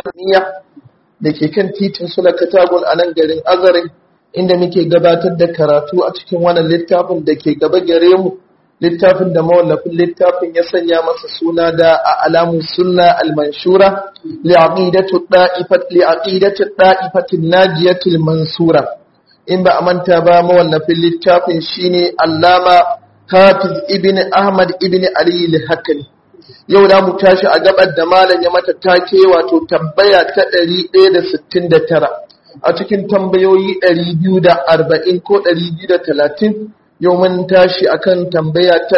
Niya da ke kan titin Sula Katagun a nan garin Azarin inda muke gabatar da karatu a cikin wannan littafin da ke gaba gare mu littafin da mawallafin littafin ya sanya masa suna da a alamun sunna al-manshura li'aqidatu da'ifat li'aqidatu da'ifatin najiyatul mansura in ba a manta ba mawallafin littafin shine Allama Hafiz ibn Ahmad ibn Ali al-Hakami yau da mu tashi a gabar da malam ya mata take wato tambaya ta 169 a cikin tambayoyi 240 ko 230 yau mun tashi akan tambaya ta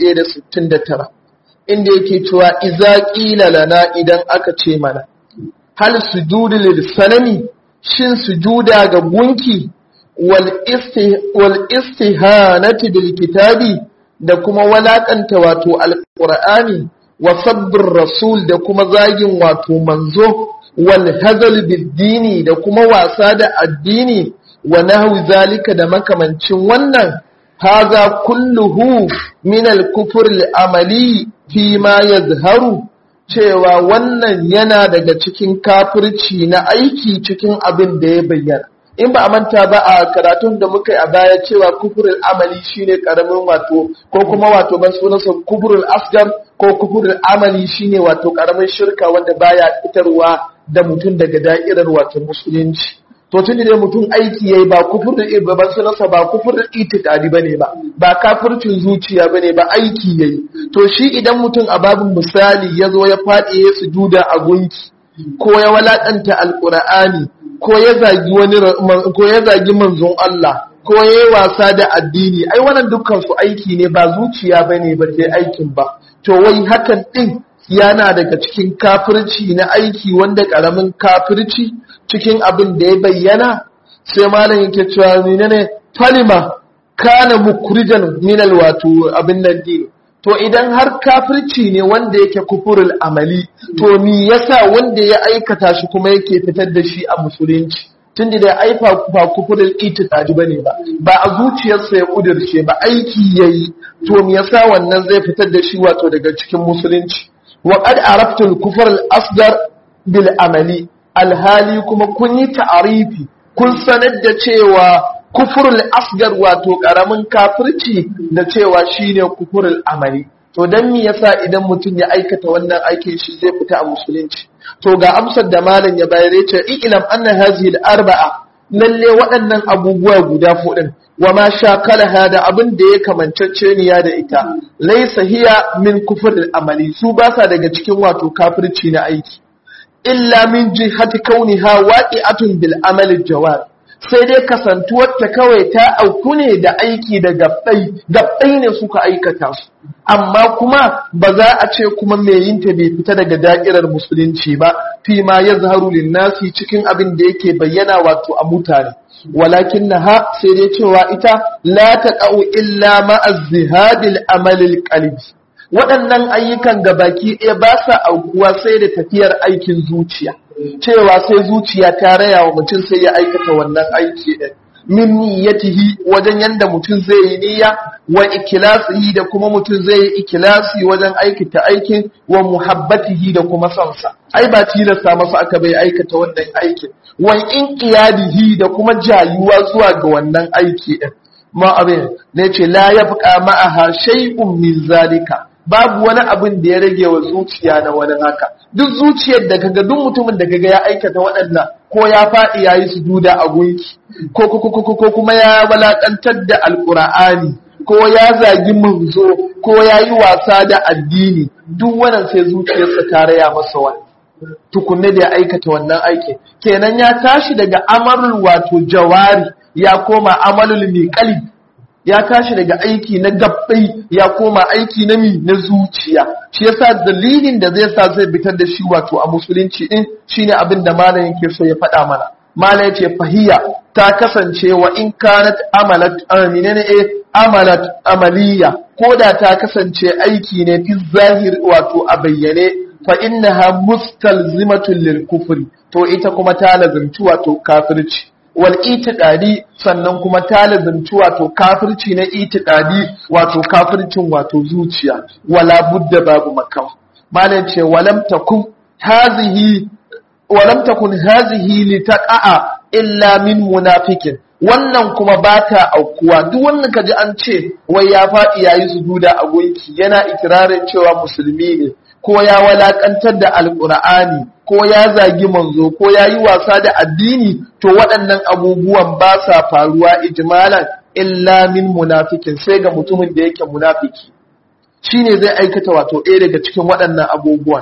169 inda yake cewa iza qila lana idan aka ce mana hal sujudu lil sanami shin sujuda ga gunki wal isti wal istihanati bil kitabi da kuma walakanta wato alqur'ani wa sabbin rasul da kuma zagin wato manzo wal hazal biddini da kuma wasa da addini wa nahwi zalika da makamancin wannan haza kulluhu min al-kufr al-amali fi ma yazharu cewa wannan yana daga cikin kafirci na aiki cikin abin da ya bayyana in ba a manta ba a karatun da muka yi a baya cewa kufurul amali shine karamin wato ko kuma wato ban sunansa kufurul asgar ko kufurul amali shine wato karamin shirka wanda baya fitarwa da mutum daga da'irar wato musulunci to tun da mutum aiki yayi ba kufurul ban sunansa ba kufurul itikadi bane ba ba kafircin zuciya bane ba aiki yayi to shi idan mutum a babin misali ya zo ya faɗi ya sujuda a gunki ko ya walakanta alqur'ani ko ya zagi wani ko ya zagi manzon Allah ko ya yi wasa da addini ai wannan dukkan su aiki ne ba zuciya bane ba sai aikin ba to wai hakan din yana daga cikin kafirci na aiki wanda karamin kafirci cikin abin da ya bayyana sai malam yake cewa menene falima kana mukrijan minal wato abin nan din to idan har kafirci ne wanda yake kufurul amali to me yasa wanda ya aikata shi kuma yake fitar da shi a musulunci tun da ai ba kufurul itiqadi bane ba ba a zuciyarsa ya kudirce ba aiki yayi to me yasa wannan zai fitar da shi wato daga cikin musulunci wa qad araftu al-kufr al-asghar bil amali alhali kuma kun yi ta'arifi kun sanar da cewa kufurul asgar wato karamin kafirci da cewa shine kufurul amali to dan me yasa idan mutum ya aikata wannan aikin shi zai fita a musulunci to ga amsar da malam ya bayar yace ilam anna hazihi al-arba'a lalle waɗannan abubuwa guda fudin wa ma shakalaha da abin da ya kamancacce niya da ita laysa hiya min kufurul amali su ba sa daga cikin wato kafirci na aiki illa min jihati kauniha waqi'atun bil amali jawar sai dai kasantuwarta kawai ta auku ne da aiki da gabbai gabbai ne suka aikata su amma kuma ba za a ce kuma mai yin ta bai fita daga da'irar musulunci ba fi ma ya zaharu linnasi cikin abin da yake bayyana wato a mutane walakin na ha sai dai cewa ita la ta illa ma'azzihadil amalil qalbi waɗannan ayyukan gabaki ɗaya ba sa aukuwa sai da tafiyar aikin zuciya cewa sai zuciya ta raya wa mutum sai ya aikata wannan aiki ɗin min niyyatihi wajen yanda mutum zai yi niyya wa ikilasihi da kuma mutum zai yi ikilasi wajen aikata aikin wa muhabbatihi da kuma sonsa ai ba tilasta masa aka bai aikata wannan aikin wa inqiyadihi da kuma jayuwa zuwa ga wannan aiki ɗin ma abin ne ce la yabqa ma'aha shay'un min zalika babu wani abin da ya rage wa zuciya na wani haka duk zuciyar da kaga duk mutumin da kaga ya aikata waɗannan ko ya faɗi yayi sujuda a gunki ko ko kuma ya balakantar da alqur'ani ko ya zagi manzo ko ya yi wasa da addini duk wannan sai zuciyarsa ta raya masa wani tukunne da ya aikata wannan aikin kenan ya tashi daga amalul wato jawari ya koma amalul miqalbi ya tashi daga aiki na gabbai ya koma aiki na mi na zuciya shi yasa dalilin da zai sa zai fitar da shi wato a musulunci din shine abin da malam yake so ya faɗa mana malam yace fahiya ta kasance wa in kanat amalat amina ne eh amalat amaliya ko da ta kasance aiki ne fi zahir wato a bayyane fa innaha mustalzimatun lil kufri to ita kuma ta lazimci wato kafirci wal itiqadi sannan kuma ta lazimci wato kafirci na itiqadi wato kafircin wato zuciya wala budda babu makawa malam ce walam takum hazihi walam takun hazihi litaqa'a illa min munafikin wannan kuma ba ta aukuwa duk wannan kaji an ce wai ya faɗi yayi sujuda a gunki yana ikirarin cewa musulmi ne ko ya walakantar da alqur'ani ko ya zagi manzo ko ya yi wasa da addini to waɗannan abubuwan ba sa faruwa ijmalan illa min munafikin sai ga mutumin da yake munafiki shine zai aikata wato ɗaya daga cikin waɗannan abubuwan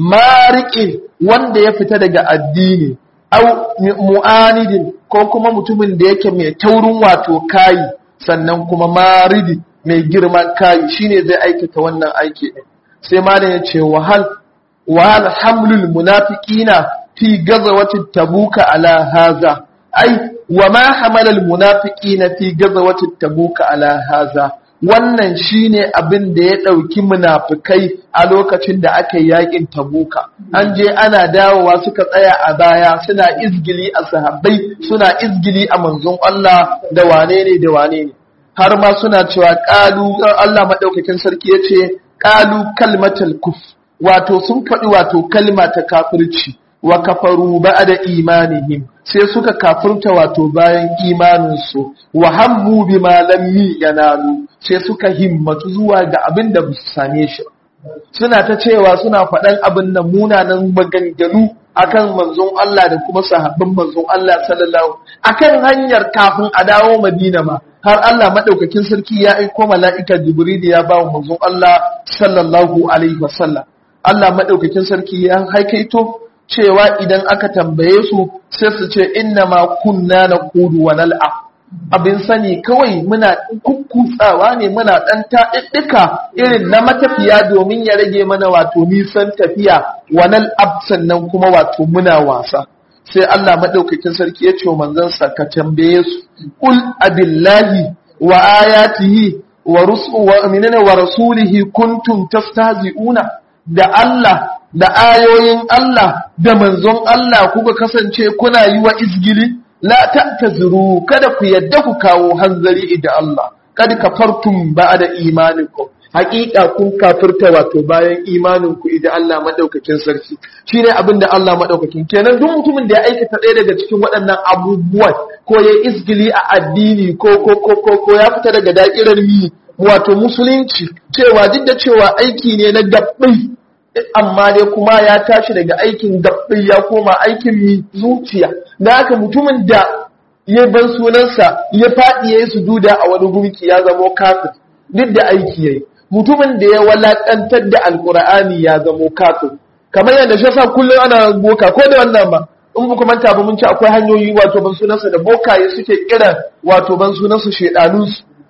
mariƙin wanda ya fita daga addini au mu'anidin ko kuma mutumin da yake mai taurin wato kayi sannan kuma maridi mai girman kayi shine zai aikata wannan aiki ɗin sai malam ya ce wahal wahal hamlul munafiqina fi gazawati tabuka ala haza ai wa ma hamala al munafiqina fi gazawati tabuka ala haza wannan shine abin da ya ɗauki munafikai a lokacin da aka yi yakin tabuka an je ana dawowa suka tsaya a baya suna izgili a sahabbai suna izgili a manzon Allah da wane ne da wane ne har ma suna cewa ƙalu Allah maɗaukakin sarki ya ce ƙalu kalmatal kuf wato sun faɗi wato kalma ta kafirci wa kafaru ba'da imanihim sai suka kafirta wato bayan imaninsu wa hammu bima lam yanalu sai suka himmatu zuwa ga abin da su same shi suna ta cewa suna faɗan abin nan munanan maganganu akan manzon Allah da kuma sahabban manzon Allah sallallahu akan hanyar kafin a dawo Madina ma har Allah madaukakin sarki ya aiko mala'ika Jibril ya ba wa manzon Allah sallallahu alaihi wasallam Allah madaukakin sarki ya haikaito cewa idan aka tambaye su sai su ce inna ma kunna na kudu wa nal'a abin sani kawai muna kukkutsawa ne muna ɗan taɗiɗɗika irin na matafiya domin ya rage mana wato nisan tafiya wa nal'ab sannan kuma wato muna wasa sai Allah maɗaukakin sarki ya ce wa manzansa ka tambaye su kul abillahi wa ayatihi wa wa rasulihi kuntum tastahzi'una da Allah da ayoyin Allah da manzon Allah kuka kasance kuna yi wa izgili la ta'tazuru kada ku yadda ku kawo hanzari idan Allah kad kafartum ba'da imanikum haƙiƙa kun kafirta wato bayan imanin ku idan Allah madaukakin sarki shine abin da Allah madaukakin kenan duk mutumin da ya aikata ɗaya daga cikin waɗannan abubuwan ko ya izgili a addini ko ko ko ko ya fita daga da'irar mi wato musulunci cewa duk da cewa aiki ne na gabbai amma dai kuma ya tashi daga aikin gabbai ya koma aikin mi zuciya da haka mutumin da ya ban sunansa ya faɗi ya yi sujuda a wani gumki ya zamo kafir duk da aiki yayi mutumin da ya walakantar da alkur'ani ya zamo kafir kamar yadda shi yasa kullum ana boka ko da wannan ba in ba manta ba mun ci akwai hanyoyi wato ban sunansa da bokaye suke kira wato ban sunansa shedanu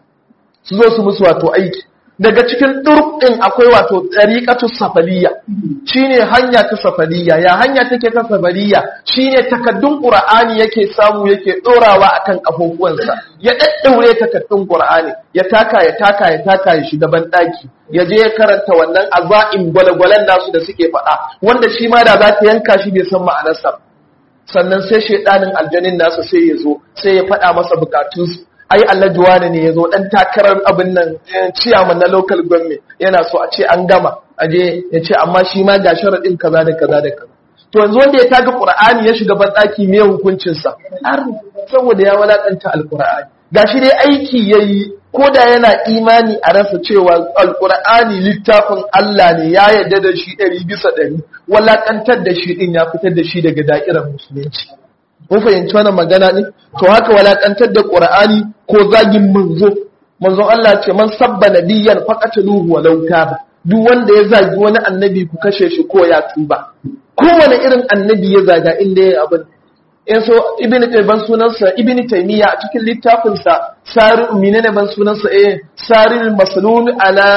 su zo su musu wato aiki daga cikin ɗurɗin akwai wato tsariƙatu safaliya shine hanya ta safaliya ya hanya take ta safaliya shine takaddun ƙur'ani yake samu yake ɗorawa akan ƙafofuwansa ya ɗaɗɗaure takaddun ƙur'ani ya taka ya taka ya taka ya shiga ban ɗaki ya je ya karanta wannan aza'in gwalagwalan nasu da suke faɗa wanda shi ma da za ta yanka shi bai san ma'anarsa sannan sai shaidanin aljanin nasa sai ya zo sai ya faɗa masa bukatunsu ai Allah juwani ne ya zo ɗan takarar abin nan ciyaman na local government yana so a ce an gama a je ya ce amma shi ma ga sharaɗin kaza da kaza da kaza to yanzu wanda ya taga qur'ani ya shiga banɗaki me hukuncinsa har saboda ya walakanta alqur'ani gashi dai aiki yayi ko da yana imani a rasa cewa alqur'ani littafin Allah ne ya yarda da shi ɗari bisa ɗari walakantar da shi ɗin ya fitar da shi daga da'irar musulunci mun fahimci wannan magana ne to haka walakantar da qur'ani ko zagin manzo manzon Allah ce man sabba nabiyyan faqatluhu walau taba duk wanda ya zagi wani annabi ku kashe shi ko ya tuba kowane irin annabi ya zaga inda ya abin in so ibn ban sunansa ibn taymiya a cikin littafinsa sari menene ban sunansa eh sarin maslul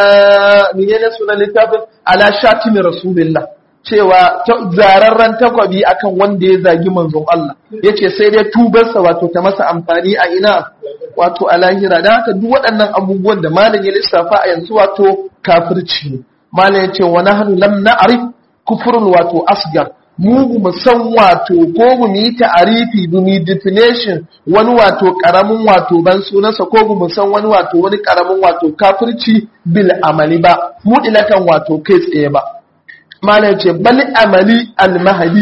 ala menene sunan littafin ala shatim rasulillah cewa zararren takwabi akan wanda ya zagi manzon Allah yace sai dai tubarsa wato ta masa amfani a ina wato a lahira dan haka duk waɗannan abubuwan da malam ya lissafa a yanzu wato kafirci ne malam yace wa nahnu lam na'rif kufrun wato asgar mu mu san wato ko mu yi ta'arifi mu yi definition wani wato karamin wato ban sunansa ko mu san wani wato wani karamin wato kafirci bil amali ba mu dilatan wato kai tsaye ba malam ce bal amali al mahdi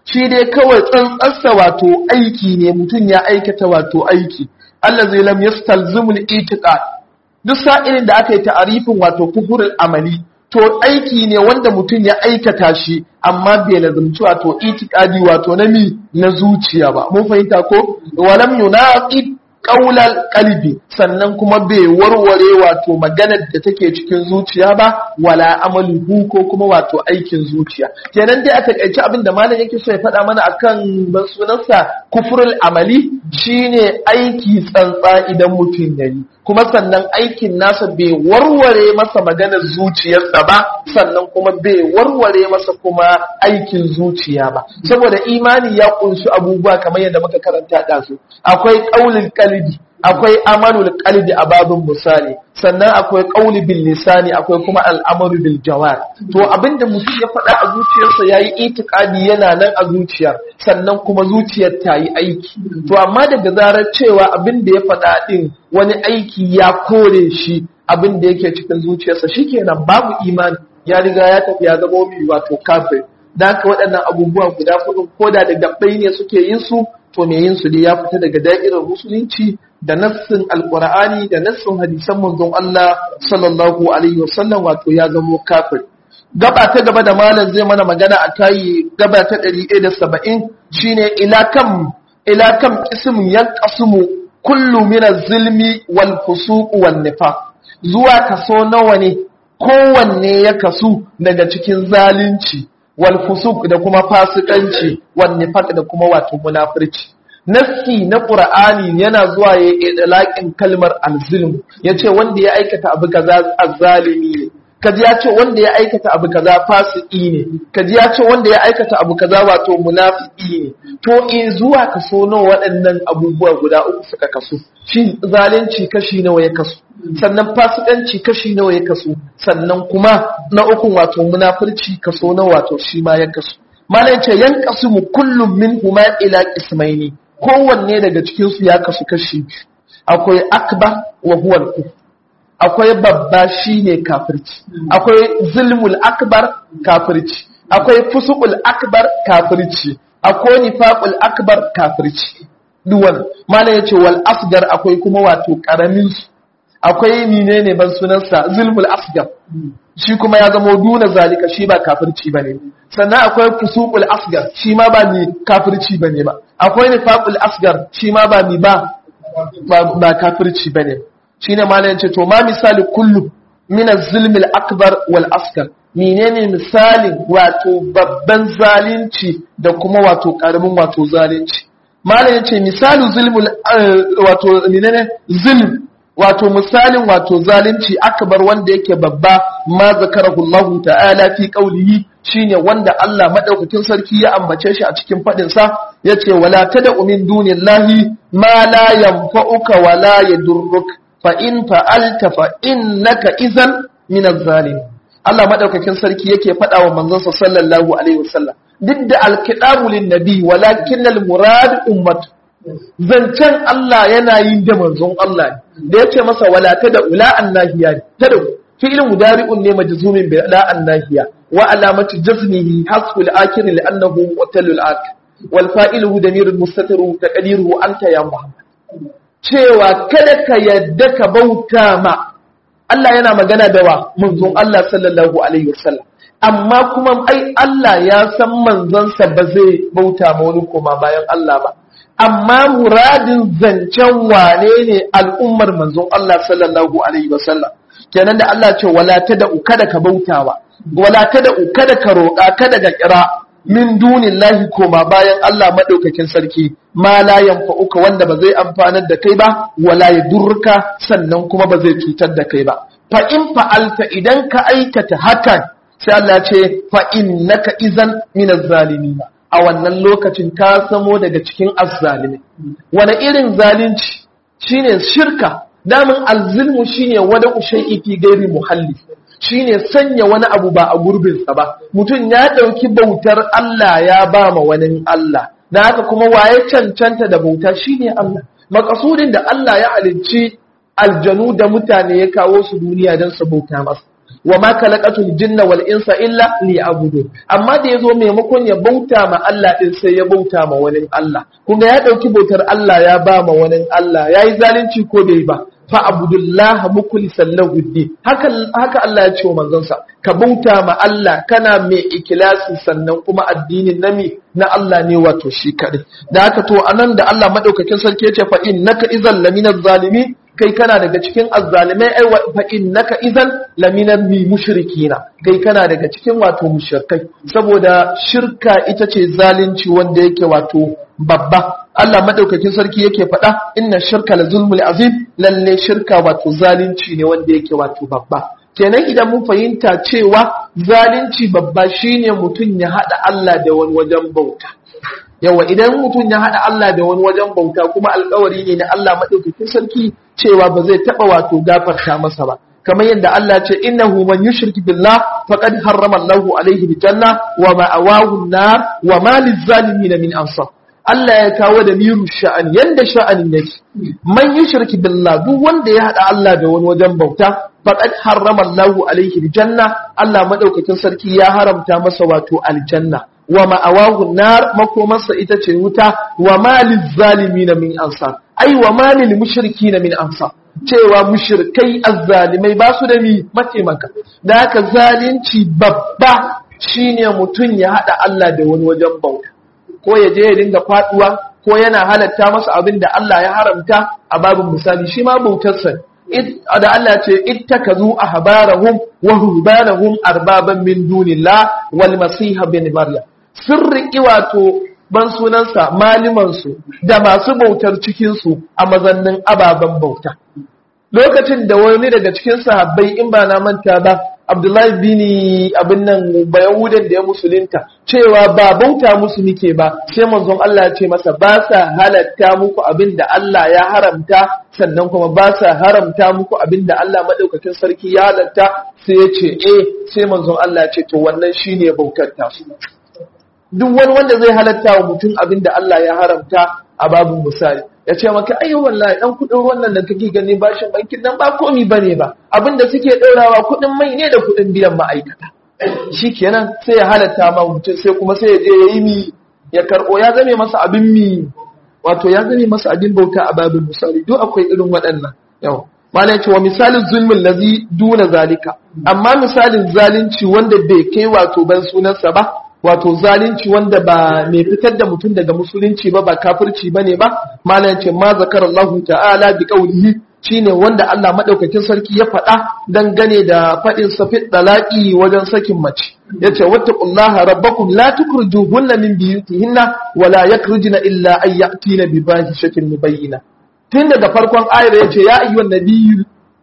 shi dai kawai tsantsarsa wato aiki ne mutum ya aikata wato aiki Allah zai lam yastalzimul itiqad duk sa'ilin da aka yi ta'arifin wato kufurul amali to aiki ne wanda mutum ya aikata shi amma bai lazumci wato itikadi wato na mi na zuciya ba mun fahimta ko walam yunaqid qaulal qalbi sannan kuma bai warware wato maganar da take cikin zuciya ba wala amaluhu ko kuma wato aikin zuciya kenan dai a takaice abin da malam yake so ya faɗa mana akan ban sunansa kufrul amali shine aiki tsantsa idan mutum yayi kuma sannan aikin nasa bai warware masa maganar zuciyarsa ba sannan kuma bai warware masa kuma aikin zuciya ba saboda imani ya kunshi abubuwa kamar yadda muka karanta da su akwai qaulul qalbi akwai amalul qalbi a babin misali sannan akwai qauli bil lisani akwai kuma al'amaru bil jawar to abinda mutum ya faɗa a zuciyarsa yayi itikadi yana nan a zuciyar sannan kuma zuciyar ta yi aiki to amma daga zarar cewa abinda ya faɗa din wani aiki ya kore shi abinda yake cikin zuciyarsa shikenan babu imani ya riga ya tafi ya zama mai wato kafir da haka waɗannan abubuwa guda hudu ko da da gabbai ne suke yin su to me yin su dai ya fita daga da'irar musulunci da nassin alqur'ani da nassin hadisan manzon Allah sallallahu alaihi wasallam wato ya zamo kafir gaba ta gaba da malam zai mana magana a kai gaba ta 170 shine ila kam ila kam ism yanqasimu kullu min az-zulmi wal fusuq wan nifaq zuwa kaso nawa ne kowanne ya kasu daga cikin zalunci wal fusuq da kuma fasikanci wan nifaq da kuma wato munafirci nassi na qur'ani yana zuwa ya idlaqin kalmar al-zulm yace wanda ya aikata abu kaza azzalimi ne kaji ya ce wanda ya aikata abu kaza fasiki ne kaji ya ce wanda ya aikata abu kaza wato munafiki ne to in zuwa kaso nawa waɗannan abubuwa guda uku suka kaso shi zalunci kashi nawa ya kaso sannan fasikanci kashi nawa ya kaso sannan kuma na uku wato munafurci kaso nawa wato shi ma ya kaso malai ce yan kasu mu kullum min huma ila ismaini kowanne daga cikin su ya kasu kashi akwai akba wa huwa al akwai babba shine kafirci akwai zulmul akbar kafirci akwai fusuqul akbar kafirci akwai nifaqul akbar kafirci duwan malai yace wal asgar akwai kuma wato karamin su akwai menene ban sunansa zulmul asgar shi kuma ya zama duna zalika shi ba kafirci bane sannan akwai fusuqul asgar shi ma ba ni kafirci bane ba akwai nifaqul asgar shi ma ba ni ba ba kafirci bane shine malamin ce to ma misali kullu min az-zulmil akbar wal asgar menene misalin wato babban zalunci da kuma wato karamin wato zalunci malamin ce misalu zulmul wato menene zulm wato misalin wato zalunci akbar wanda yake babba ma zakarahu Allah ta'ala fi qawlihi shine wanda Allah madaukakin sarki ya ambace shi a cikin fadin sa yace wala tad'u min dunillahi ma la yanfa'uka wala yadurruka fa'in fa'alta fa'in naka izan minan zalim. Allah maɗaukakin sarki yake faɗa wa manzansa sallallahu Alaihi wasallam, duk da alkiɗamulin nabi walakin al-murad ummat. Zancen Allah yana yin da manzon Allah da ya ce masa wala ta da ula an nahiya ta da fi'ilin mudari'un ne majzumin bi la an nahiya wa alamati jazmihi hasful akir li annahu mutalul ak wal fa'iluhu damirul mustatiru taqdiruhu anta ya muhammad cewa kada ka yadda ka bauta ma Allah yana magana da wa manzon Allah sallallahu alaihi wasallam amma kuma ai Allah ya san manzonsa ba zai bauta ma wani koma bayan Allah ba amma muradin zancen wane ne al'ummar manzon Allah sallallahu alaihi wasallam kenan da Allah ce wala tad'u kada ka bautawa wala tad'u kada ka roƙa kada ka kira min dunillahi koma bayan Allah madaukakin sarki ma la yanfa'uka wanda ba zai amfanar da kai ba wala yadurruka sannan kuma ba zai cutar da kai ba fa in fa'alta idan ka aikata hakan sai Allah ya ce fa innaka izan min az-zalimin a wannan lokacin ka samo daga cikin azzalimi wani irin zalunci shine shirka damin alzilmu shine wada shay'i fi gairi muhalli shine sanya wani abu ba a gurbinsa ba mutum ya ɗauki bautar Allah ya ba ma wani Allah na haka kuma waye cancanta da bauta shine Allah makasudin da Allah ya halicci aljanu da mutane ya kawo su duniya don su bauta masa wa ma khalaqatul jinna wal insa illa liya'budun amma da yazo maimakon ya bauta ma Allah din sai ya bauta ma wani Allah kuma ya dauki bautar Allah ya ba ma wani Allah yayi zalunci ko bai ba fa abudullaha mukhlishan lahu din haka haka Allah ya ce wa manzonsa ka bauta ma Allah kana mai ikilasi sannan kuma addinin nami na Allah ne wato shi kadai da haka to anan da Allah madaukakin sarki ya ce fa innaka idzal laminaz zalimin kai kana daga cikin azzalimai ai fa innaka idzal laminal mushrikina kai kana daga cikin wato mushrikai saboda shirka ita ce zalunci wanda yake wato babba Allah madaukakin sarki yake faɗa inna shirka la zulmul azim lalle shirka wato zalunci ne wanda yake wato babba kenan idan mun fahimta cewa zalunci babba shine mutum ya hada Allah da wani wajen bauta yawa idan mutum ya hada Allah da wani wajen bauta kuma alkawari ne na Allah madaukakin sarki cewa ba zai taba wato gafarta masa ba kamar yadda Allah ce innahu man yushrik billah faqad harrama Allahu alaihi aljanna wa ma'awahu an-nar wa ma lizzalimin min ansar Allah ya kawo da miru sha'ani yanda sha'anin yake man yushrik billah duk wanda ya hada Allah da wani wajen bauta faqad harrama Allahu alaihi aljanna Allah madaukakin sarki ya haramta masa wato aljanna wa ma'awahu nar makomarsa ita ce wuta wa malil zalimin min ansar ai wa malil mushrikin min ansar cewa mushrikai azzalimai ba su da mi mataimaka da haka zalunci babba shine mutum ya hada Allah da wani wajen bauta ko ya je ya dinga faduwa ko yana halatta masa abin da Allah ya haramta a babin misali shi ma bautarsa da Allah ce ittakazu ahbarahum wa rubanahum arbaban min dunillah wal masiha bin maryam sirri wato ban sunansa malimansu da masu bautar cikinsu a mazannin ababen bauta lokacin da wani daga cikin sahabbai in ba na manta ba abdullahi bini abin nan bayahudan da ya musulunta cewa ba bauta musu muke ba sai manzon Allah ya ce masa ba sa halatta muku abin da Allah ya haramta sannan kuma ba sa haramta muku abin da Allah madaukakin sarki ya halatta sai ya ce eh sai manzon Allah ya ce to wannan shine bautar ta su duk wani wanda zai halatta wa mutum abin da Allah ya haramta a babu misali ya ce maka ayyo wallahi dan kudin wannan da kake gani bashin bankin nan ba komi bane ba abin da suke daurawa kudin mai ne da kudin biyan ma'aikata shikenan sai ya halatta ma mutum sai kuma sai ya je ya yi mi ya karbo ya zame masa abin mi wato ya zame masa abin bauta a babin misali duk akwai irin waɗannan yau Malam ya ce wa misalin zulmin lazi duna zalika amma misalin zalunci wanda bai kai wato ban sunansa ba wato zalunci wanda ba mai fitar da mutum daga musulunci ba ba kafirci bane ba malam ce ma zakar Allah ta'ala bi qawlihi shine wanda Allah madaukakin sarki ya faɗa dangane da faɗin sa fit dalaqi wajen sakin mace yace wattaqullaha rabbakum la tukrijuhunna min biyutihinna wa la yakhrujna illa ay ya'tina bi fahishatin mubayyina tun daga farkon ayar yace ya ayyuhan nabiyyu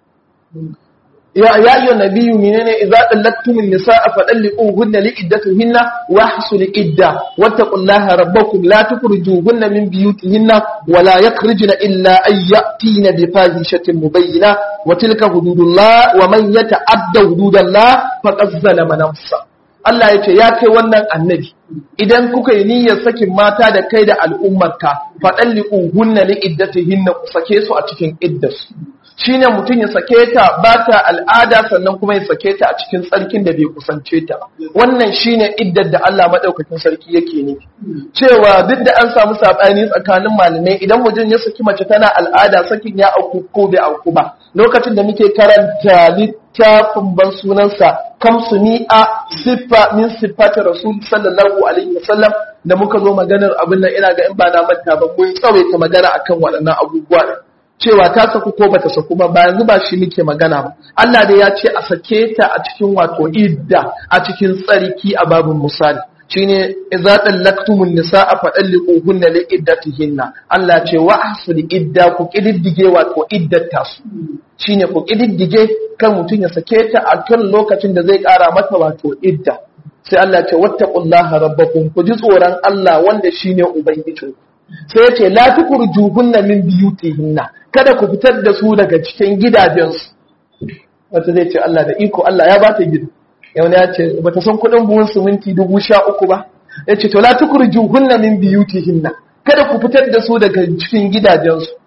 يا يا أيها النبي منين إذا طلقتم النساء فطلقوهن لعدتهن واحصوا العدة واتقوا الله ربكم لا تخرجوهن من بيوتهن ولا يخرجن إلا أن يأتين بفاحشة مبينة وتلك حدود الله ومن يتعدى حدود الله فقد ظلم نفسه Allah ya ce ya kai wannan annabi idan kuka yi niyyar sakin mata da kai da al'ummarka faɗalliƙu hunna li iddatihinna ku sake su a cikin iddarsu shine mutum ya sake ta ba ta al'ada sannan kuma ya sake ta a cikin tsarkin da bai kusance ta wannan shine iddar da Allah madaukakin sarki yake ne cewa duk da an samu sabani tsakanin malamai idan mutum ya saki mace tana al'ada sakin ya auku ko bai auku ba lokacin da muke karanta littafin ban sunansa kamsu mi'a siffa min siffati rasul sallallahu alaihi wasallam da muka zo maganar abin nan ina ga in ba na manta ba mun tsawaita magana akan waɗannan abubuwa cewa ta saku ko bata saku ba ba yanzu ba shi muke magana ba Allah dai ya ce a sake ta a cikin wato idda a cikin tsarki a babun misali shine idza dallaktumun nisaa fadalliquhunna li iddatihinna Allah ce wa ahsul idda ku kididdige wato iddata su shine ku kididdige kan mutun ya sake ta a kan lokacin da zai kara mata wato idda sai Allah ce wattaqullaha rabbakum ku ji tsoron Allah wanda shine ubangijinku sai ya ce la tukurjuhunna min biyutihinna kada ku fitar da su daga cikin gidajensu wata zai ce Allah da iko Allah ya bata gida yau ya ce bata san kuɗin buhun siminti dubu sha uku ba ya ce to la tukurjuhunna min biyutihinna kada ku fitar da su daga cikin gidajensu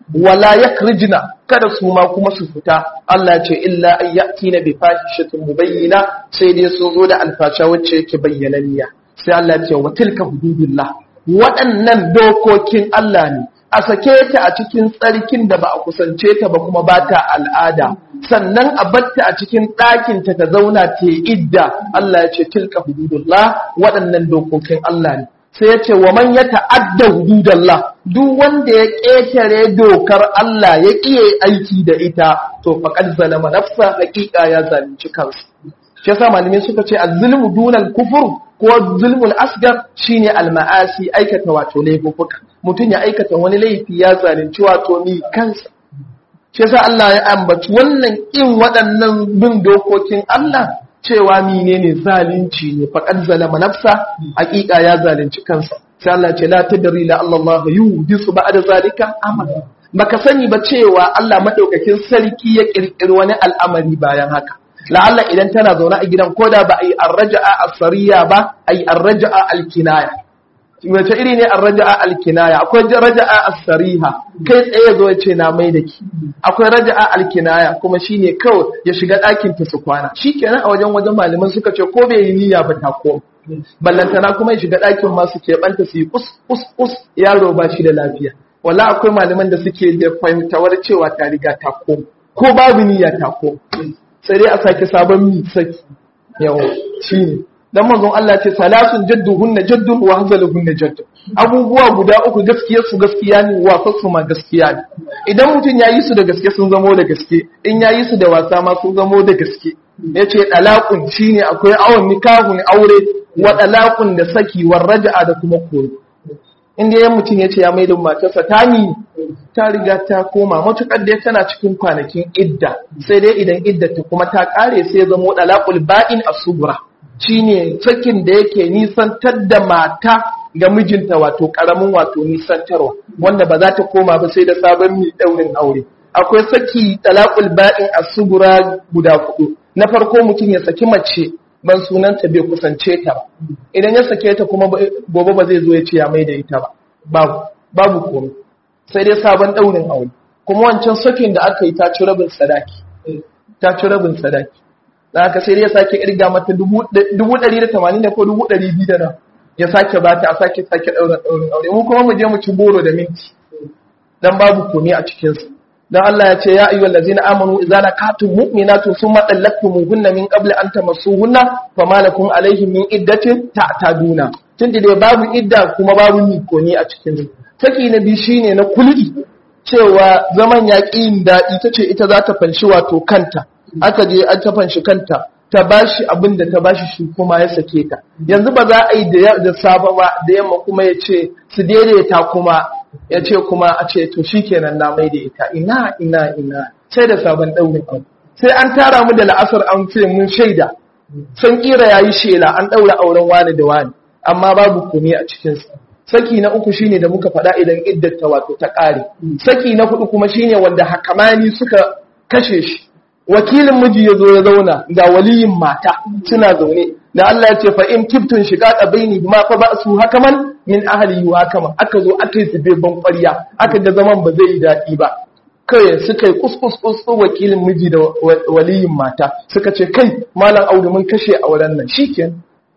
wala yakrijna kada su ma kuma su fita Allah ce illa an yatina bi fahishatin mubayyina sai dai sun zo da alfasha wacce yake bayyananniya sai Allah ce wa tilka hududullah waɗannan dokokin Allah ne a sake ta a cikin tsarkin da ba a kusance ta ba kuma ba ta al'ada sannan a batta a cikin ɗakinta ta zauna ta idda Allah ya ce tilka hududullah waɗannan dokokin Allah ne sai ya ce wa man ya ta'adda hududallah duk wanda ya ƙetare dokar Allah ya ƙiye aiki da ita to faqad zalama nafsa haƙiƙa ya zalunci kansa shi yasa malamai suka ce az-zulmu dunal kufur ko zulmul asgar shine al-ma'asi aikata wato laifuka mutum ya aikata wani laifi ya zalunci wato ni kansa shi yasa Allah ya ambaci wannan in waɗannan bin dokokin Allah cewa menene zalunci ne faqad zalama nafsa haƙiƙa ya zalunci kansa sai Allah ce la tadri la Allah yuhdisu ba'da zalika amala baka sani ba cewa Allah madaukakin sarki ya kirkiri wani al'amari bayan haka la'alla idan tana zaune a gidan koda ba a yi arraja'a asariya ba a yi arraja'a alkinaya wace iri ne arraja'a alkinaya akwai raja'a asariha kai tsaye zo ya ce na mai da ki akwai raja'a alkinaya kuma shine kawai ya shiga ɗakin ta su kwana shikenan a wajen wajen malaman suka ce ko bai yi niyya ba ta ko ballantana kuma ya shiga ɗakin ma su keɓanta su yi kus kus kus yaro ba shi da lafiya wala akwai malaman da suke da fahimtawar cewa ta riga ta ko ko babu niyya ta ko sai dai a sake sabon mi saki yawo shine dan manzon Allah ce salatun jadduhunna jaddun wa hazaluhunna jaddun abubuwa guda uku gaskiyar su gaskiya ne wasan su ma gaskiya ne idan mutum ya yi su da gaske sun zamo da gaske in ya yi su da wasa ma sun zamo da gaske yace dalaqun shine akwai awon nikahun aure wa dalaqun da saki war raja'a da kuma koyi inda yan mutum ya ce ya maida matarsa ta ni ta riga ta koma matukar da tana cikin kwanakin idda sai dai idan iddata kuma ta kare sai zamo dalaqul ba'in as-subra shine sakin da yake nisantar da mata ga mijinta wato karamin wato nisantarwa wanda ba za ta koma ba sai da sabon mi daurin aure akwai saki talaqul ba'in as-subra guda hudu na farko mutum ya saki mace ban sunanta bai kusance ta ba idan ya sake ta kuma gobe ba zai zo ya ce ya mai da ita ba babu babu komai sai dai sabon daurin aure kuma wancan sakin da aka yi ta ci rabin sadaki ta ci rabin sadaki da aka sai dai ya sake irga mata dubu ɗari da tamanin da ko dubu ɗari biyu da nan ya sake ba ta a sake sake ɗaurin ɗaurin aure mu kuma mu je mu ci boro da minti dan babu komai a cikinsa dan Allah ya ce ya ayyuhal ladzina amanu idza nakatum mu'minatun thumma talaqtumuhunna min qabli an tamassuhunna fama lakum alaihim min iddatin ta'taduna tunda dai babu idda kuma babu mikoni a cikin su saki na biyu shine na kulli cewa zaman yaƙin daɗi tace ita za ta fanshi wato kanta aka je an ta fanshi kanta ta bashi abin da ta bashi shi kuma ya sake ta yanzu ba za a yi da safa ba da yamma kuma ya ce su daidaita kuma ya ce kuma a ce to shikenan na mai da ita ina ina ina sai da sabon ɗaurin aure sai an tara mu da la'asar an ce mun shaida san kira yayi shela an ɗaura auren wani da wani amma babu komai a cikin sa saki na uku shine da muka faɗa idan iddata wato ta ƙare saki na hudu kuma shine wanda hakamani suka kashe shi wakilin miji ya zo ya zauna ga waliyin mata suna zaune da Allah ya ce fa in kiftun shiga baini ma fa ba'su hakaman min ahli wa hakaman aka zo aka yi zube ban ƙwarya aka ga zaman ba zai yi daɗi ba kai suka yi kuskus kuskus wakilin miji da waliyin mata suka ce kai malam audu mun kashe auren nan shikenan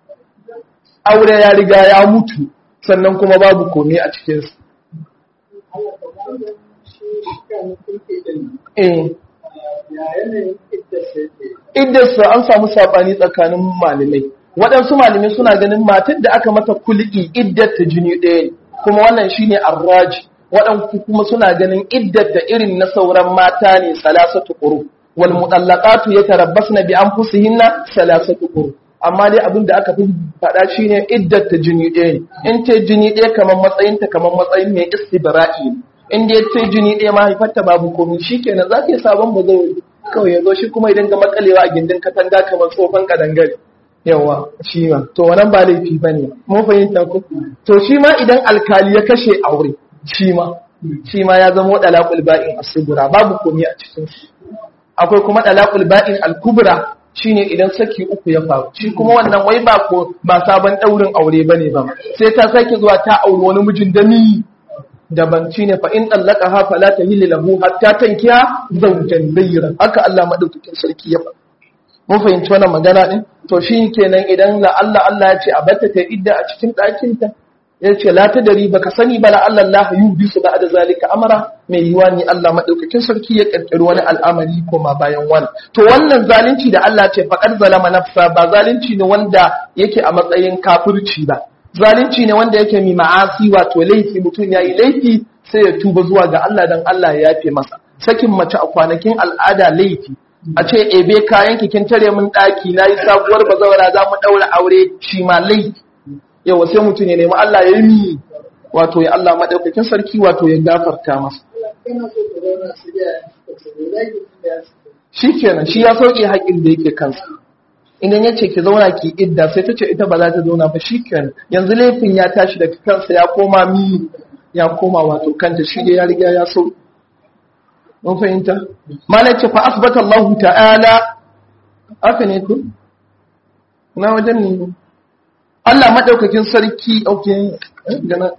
aure ya riga ya mutu sannan kuma babu komai a cikinsu eh iddarsa an samu saɓani tsakanin malamai waɗansu malamai suna ganin matar da aka mata kulki iddata jini ɗaya ne kuma wannan shine arraji waɗansu kuma suna ganin iddata irin na sauran mata ne salasatu quru wal mutallaqatu yatarabbasna bi anfusihinna salasatu quru amma dai abin da aka fi faɗa shine iddata jini ɗaya ne in ce jini ɗaya kamar matsayinta kamar matsayin mai istibra'i ne in dai ce jini ɗaya mahaifarta babu komai shikenan za ta yi sabon ba zai kawai ya zo shi kuma idan ga makalewa a gindin katanga kamar tsofan kadangare yawa shi ma to wannan ba laifi ba ne mun fahimta ko to shi ma idan alkali ya kashe aure shi ma shi ma ya zama dalaqul ba'in asubura babu komai a cikin shi akwai kuma dalaqul ba'in al-kubra shine idan saki uku ya faru shi kuma wannan wai ba ko ba sabon daurin aure bane ba sai ta sake zuwa ta auri wani mijin da ni daban shine fa in dallaqaha fala tahillu lahu hatta tankiya zawjan ghayra haka Allah madaukakin sarki ya faɗa mun fahimci wannan magana din to shi kenan idan la Allah Allah ya ce a batta ta idda a cikin ɗakin ta ya ce la ta dari baka sani ba la Allah Allah yubi su ba'da zalika amara mai yiwa ni Allah madaukakin sarki ya kirkiri wani al'amari koma bayan wani to wannan zalunci da Allah ce faqad zalama nafsa ba zalunci ne wanda yake a matsayin kafirci ba zalunci ne wanda yake mi ma'asi wato laifi mutum yayi laifi sai ya tuba zuwa ga Allah dan Allah ya yafe masa sakin mace a kwanakin al'ada laifi a ce ebe kayan kin tare mun daki nayi sabuwar bazawara za mu daura aure shi ma laifi yawa sai mutum ya nemi Allah ya yi wato ya Allah madaukakin sarki wato ya gafarta masa shi kenan shi ya sauke haƙin da yake kansa idan ya ce ki zauna ki idda sai ta ce ita ba za ta zauna ba shi kenan yanzu laifin ya tashi daga kansa ya koma mi ya koma wato kanta shi da ya riga ya sauke mun fahimta malai ce fa asbata Allah ta'ala haka ne ku na wajen ne Allah madaukakin sarki okay gana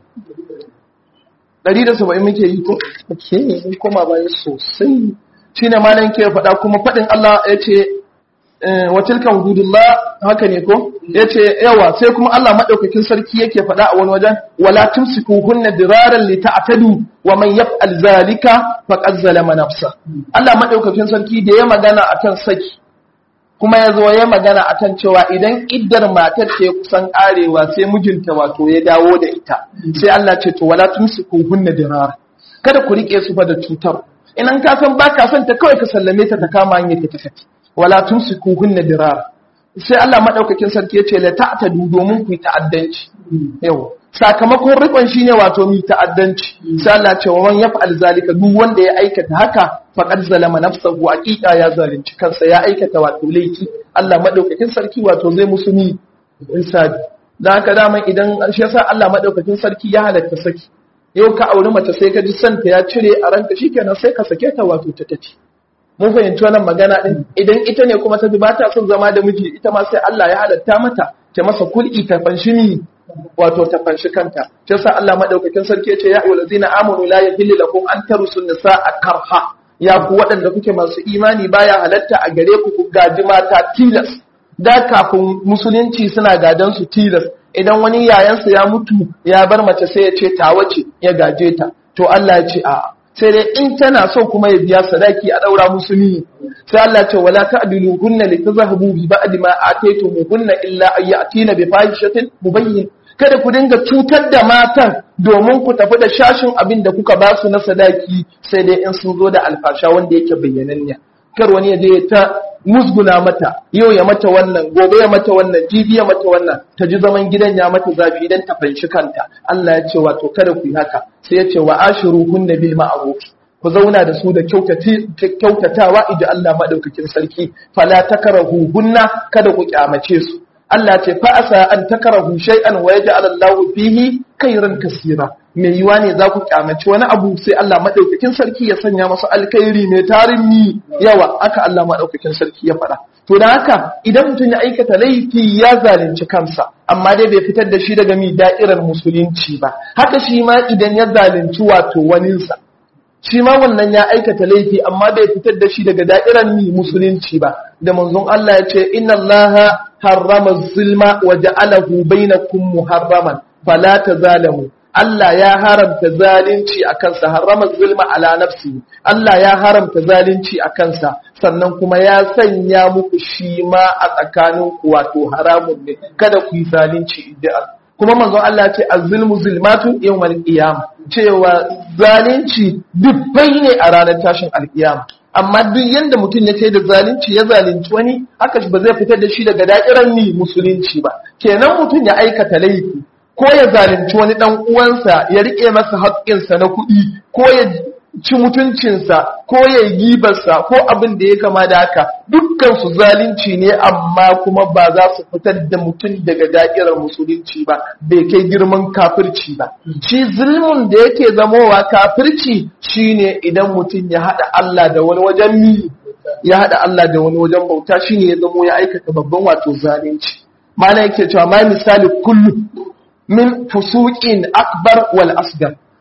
170 muke yi ko okay mun koma baya sosai shine malan ke faɗa kuma faɗin Allah yace wa tilka hududullah haka ne ko yace yawa sai kuma Allah madaukakin sarki yake faɗa a wani wajen wala tumsikuhunna diraran li ta'tadu wa man yaf'al zalika faqad zalama nafsa Allah madaukakin sarki da ya magana akan saki kuma ya zo ya magana akan cewa idan iddar matar ta kusan arewa sai mijinta wato ya dawo da ita sai Allah ce to wala tumsikuhunna dirar kada ku rike su fa da cutar idan ka san baka son ta kawai ka sallame ta ta kama hanyar ta tafi wala tumsikuhunna dirar sai Allah madaukakin sarki yace la ta'tadu domin ku yi ta'addanci yau sakamakon rikon shine wato mi ta'addanci sai Allah ce wa man yaf'al zalika duk wanda ya aikata haka faqad zalama nafsahu haqiqa ya zalunci kansa ya aikata wato laifi Allah madaukakin sarki wato zai musu ni insani dan haka dama idan shi yasa Allah madaukakin sarki ya halatta saki yau ka auri mace sai ka ji santa ya cire a ranka shikenan sai ka sake ta wato ta tace mun fahimci wannan magana din idan ita ne kuma ta bi ba ta son zama da miji ita ma sai Allah ya halatta mata ta masa kul'i ta fanshi ni wato ta fanshi kanta shi yasa Allah madaukakin sarki ya ce ya ayyuhal ladzina amanu la yahillu lakum an tarusu nisaa karha ya ku waɗanda kuke masu imani baya halatta a gare ku ku gaji mata tilas da kafin musulunci suna gadan su tilas idan wani yayansa ya mutu ya bar mace sai ya ce ta wace ya gaje ta to Allah ya ce a'a sai dai in tana so kuma ya biya sadaki a daura musulmi sai Allah ce wala ta'dilu hunna li tazhabu bi ba'di ma ataytumuhunna illa ay ya'tina bi fahishatin mubayyin kada ku dinga cutar da matan domin ku tafi da shashin abin da kuka ba su na sadaki sai dai in sun zo da alfasha wanda yake bayyananniya kar wani ya je ta musguna mata yau ya mata wannan gobe ya mata wannan jibi ya mata wannan ta ji zaman gidan ya mata zafi idan ta fanshi kanta Allah ya ce wato kada ku yi haka sai ya ce wa ashiruhunna bil ma'ruf ku zauna da su da kyautatawa idan Allah madaukakin sarki fala takarahu hunna kada ku kyamace su Allah ce fa asa an takarahu shay'an wa yaj'al Allahu fihi khairan kaseera me yiwa ne za ku kyamaci wani abu sai Allah madaukakin sarki ya sanya masa alkhairi mai tarin ni yawa aka Allah madaukakin sarki ya faɗa to da haka idan mutum ya aikata laifi ya zalunci kansa amma dai bai fitar da shi daga mi da'irar musulunci ba haka shi ma idan ya zalunci wato waninsa shi ma wannan ya aikata laifi amma bai fitar da shi daga da'irar mi musulunci ba da manzon Allah ya ce inna Allah harrama zulma wa ja'alahu bainakum muharraman fala tazalamu Allah ya haramta zalunci a kansa harrama zulma ala nafsi Allah ya haramta zalunci a kansa sannan kuma ya sanya muku shi ma a tsakanin ku wato haramun ne kada ku yi zalunci idan kuma manzon Allah ce az-zulmu zulmatu yawmal qiyamah cewa zalunci dubbai ne a ranar tashin alkiyama amma duk yanda mutum ya kai da zalunci ya zalunci wani haka ba zai fitar da shi daga da'irar ni musulunci ba kenan mutum ya aikata laifi ko ya zalunci wani dan uwansa ya rike masa haƙƙinsa na kuɗi ko ya ci mutuncinsa ko ya yi gibarsa ko abin da ya kama da haka dukkan su zalunci ne amma kuma ba za su fitar da mutum daga da'irar musulunci ba bai kai girman kafirci ba shi zulmun da yake zamowa kafirci shine idan mutum ya haɗa Allah da wani wajen mi ya haɗa Allah da wani wajen bauta shine ya zamo ya aikata babban wato zalunci mana yake cewa ma misali kullu min fusuqin akbar wal asgar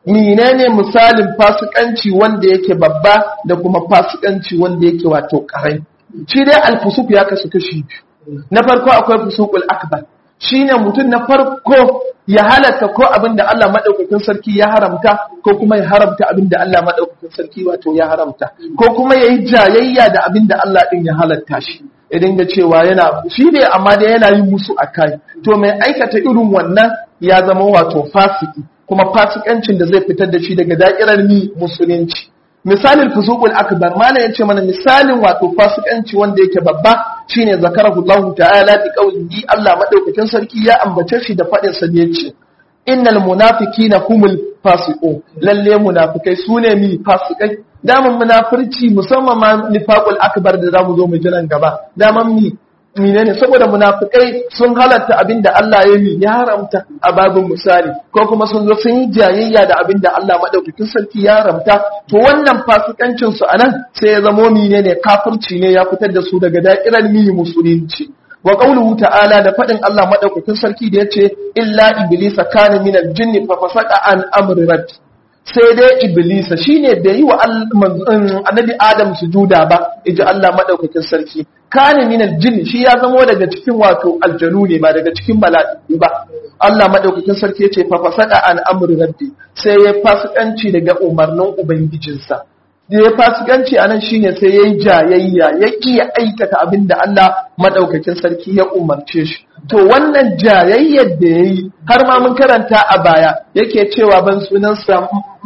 menene misalin fasikanci wanda yake babba da kuma fasikanci wanda yake wato karami shi dai alfusuk ya kasu kashi biyu na farko akwai fusukul akbar shine mutum na farko ya halatta ko abin da Allah madaukakin sarki ya haramta ko kuma ya haramta abin da Allah madaukakin sarki wato ya haramta ko kuma yayi jayayya da abin da Allah din ya halatta shi idan ga cewa yana shi ne amma da yana yin musu akai to mai aikata irin wannan ya zama wato fasiki kuma fasikancin da zai fitar da shi daga da'irar ni musulunci misalin fusuqul akbar mana yace mana misalin wato fasikanci wanda yake babba shine zakarahu Allah ta'ala bi qawlihi Allah madaukakin sarki ya ambace shi da fadin sa yace innal munafiqina humul fasiqun lalle munafikai sune mi fasikai daman munafirci musamman ma nifaqul akbar da zamu zo mu ji nan gaba daman mi menene saboda munafikai sun halatta abinda Allah ya yi ya haramta a babin misali ko kuma sun zo sun yi jayayya da abinda Allah madaukakin sarki ya haramta to wannan fasikancin su anan sai ya zamo menene kafirci ne ya fitar da su daga da'irar mi musulunci wa qawluhu ta'ala da fadin Allah madaukakin sarki da yace illa iblisa kana minal jinni fa fasaqa an amri rabbi sai dai iblisa shine bai yi wa annabi adam sujuda ba iji Allah madaukakin sarki kana minal jin shi ya zamo daga cikin wato aljanu ne ba daga cikin mala'iku ba Allah madaukakin sarki yace fa fasada an amri rabbi sai ya fasikanci daga umarnin ubangijinsa da ya fasikanci anan shine sai yayi jayayya ya iya aikata abin da Allah madaukakin sarki ya umarce shi to wannan jayayyar da yayi har ma mun karanta a baya yake cewa ban sunansa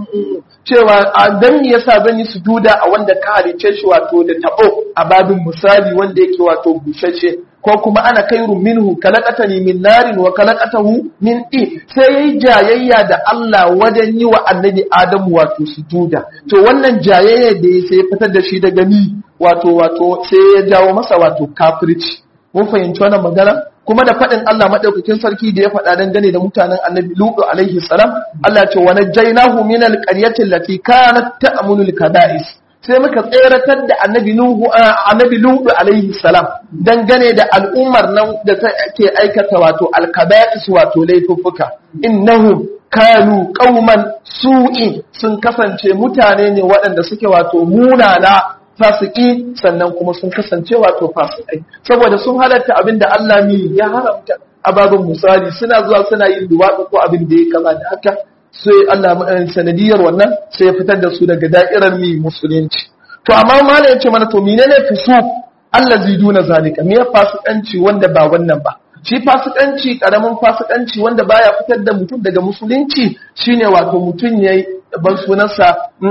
cewa dan me yasa zan yi sujuda a wanda ka halice shi wato da tabo a babin misali wanda yake wato bushashe ko kuma ana kairu minhu kalaqatani min narin wa kalaqatahu min i sai yayi jayayya da Allah wajen yi wa annabi Adamu wato sujuda to wannan jayayya da ya sai fitar da shi daga ni wato wato sai ya jawo masa wato kafirci mun fahimci wannan magana kuma da faɗin Allah maɗaukakin sarki da ya faɗa dangane da mutanen annabi Lutu alaihi salam Allah ce wa najjaynahu min alqaryati allati kanat ta'mulu alkaba'is sai muka tseratar da annabi Nuhu annabi Lutu alaihi salam dangane da al'ummar nan da take aikata wato alkaba'is wato laifuffuka innahum kanu qauman su'i sun kasance mutane ne waɗanda suke wato munana fasiki sannan kuma sun kasance wato fasikai saboda sun halatta abin da Allah mi ya haramta a babin misali suna zuwa suna yin duwatsu ko abin da ya kama da haka sai Allah sanadiyar wannan sai ya fitar da su daga da'irar mi musulunci to amma malam ya ce mana to menene fusu Allah zai duna zalika me fasikanci wanda ba wannan ba shi fasikanci karamin fasikanci wanda baya fitar da mutum daga musulunci shine wato mutum yayi ban sunansa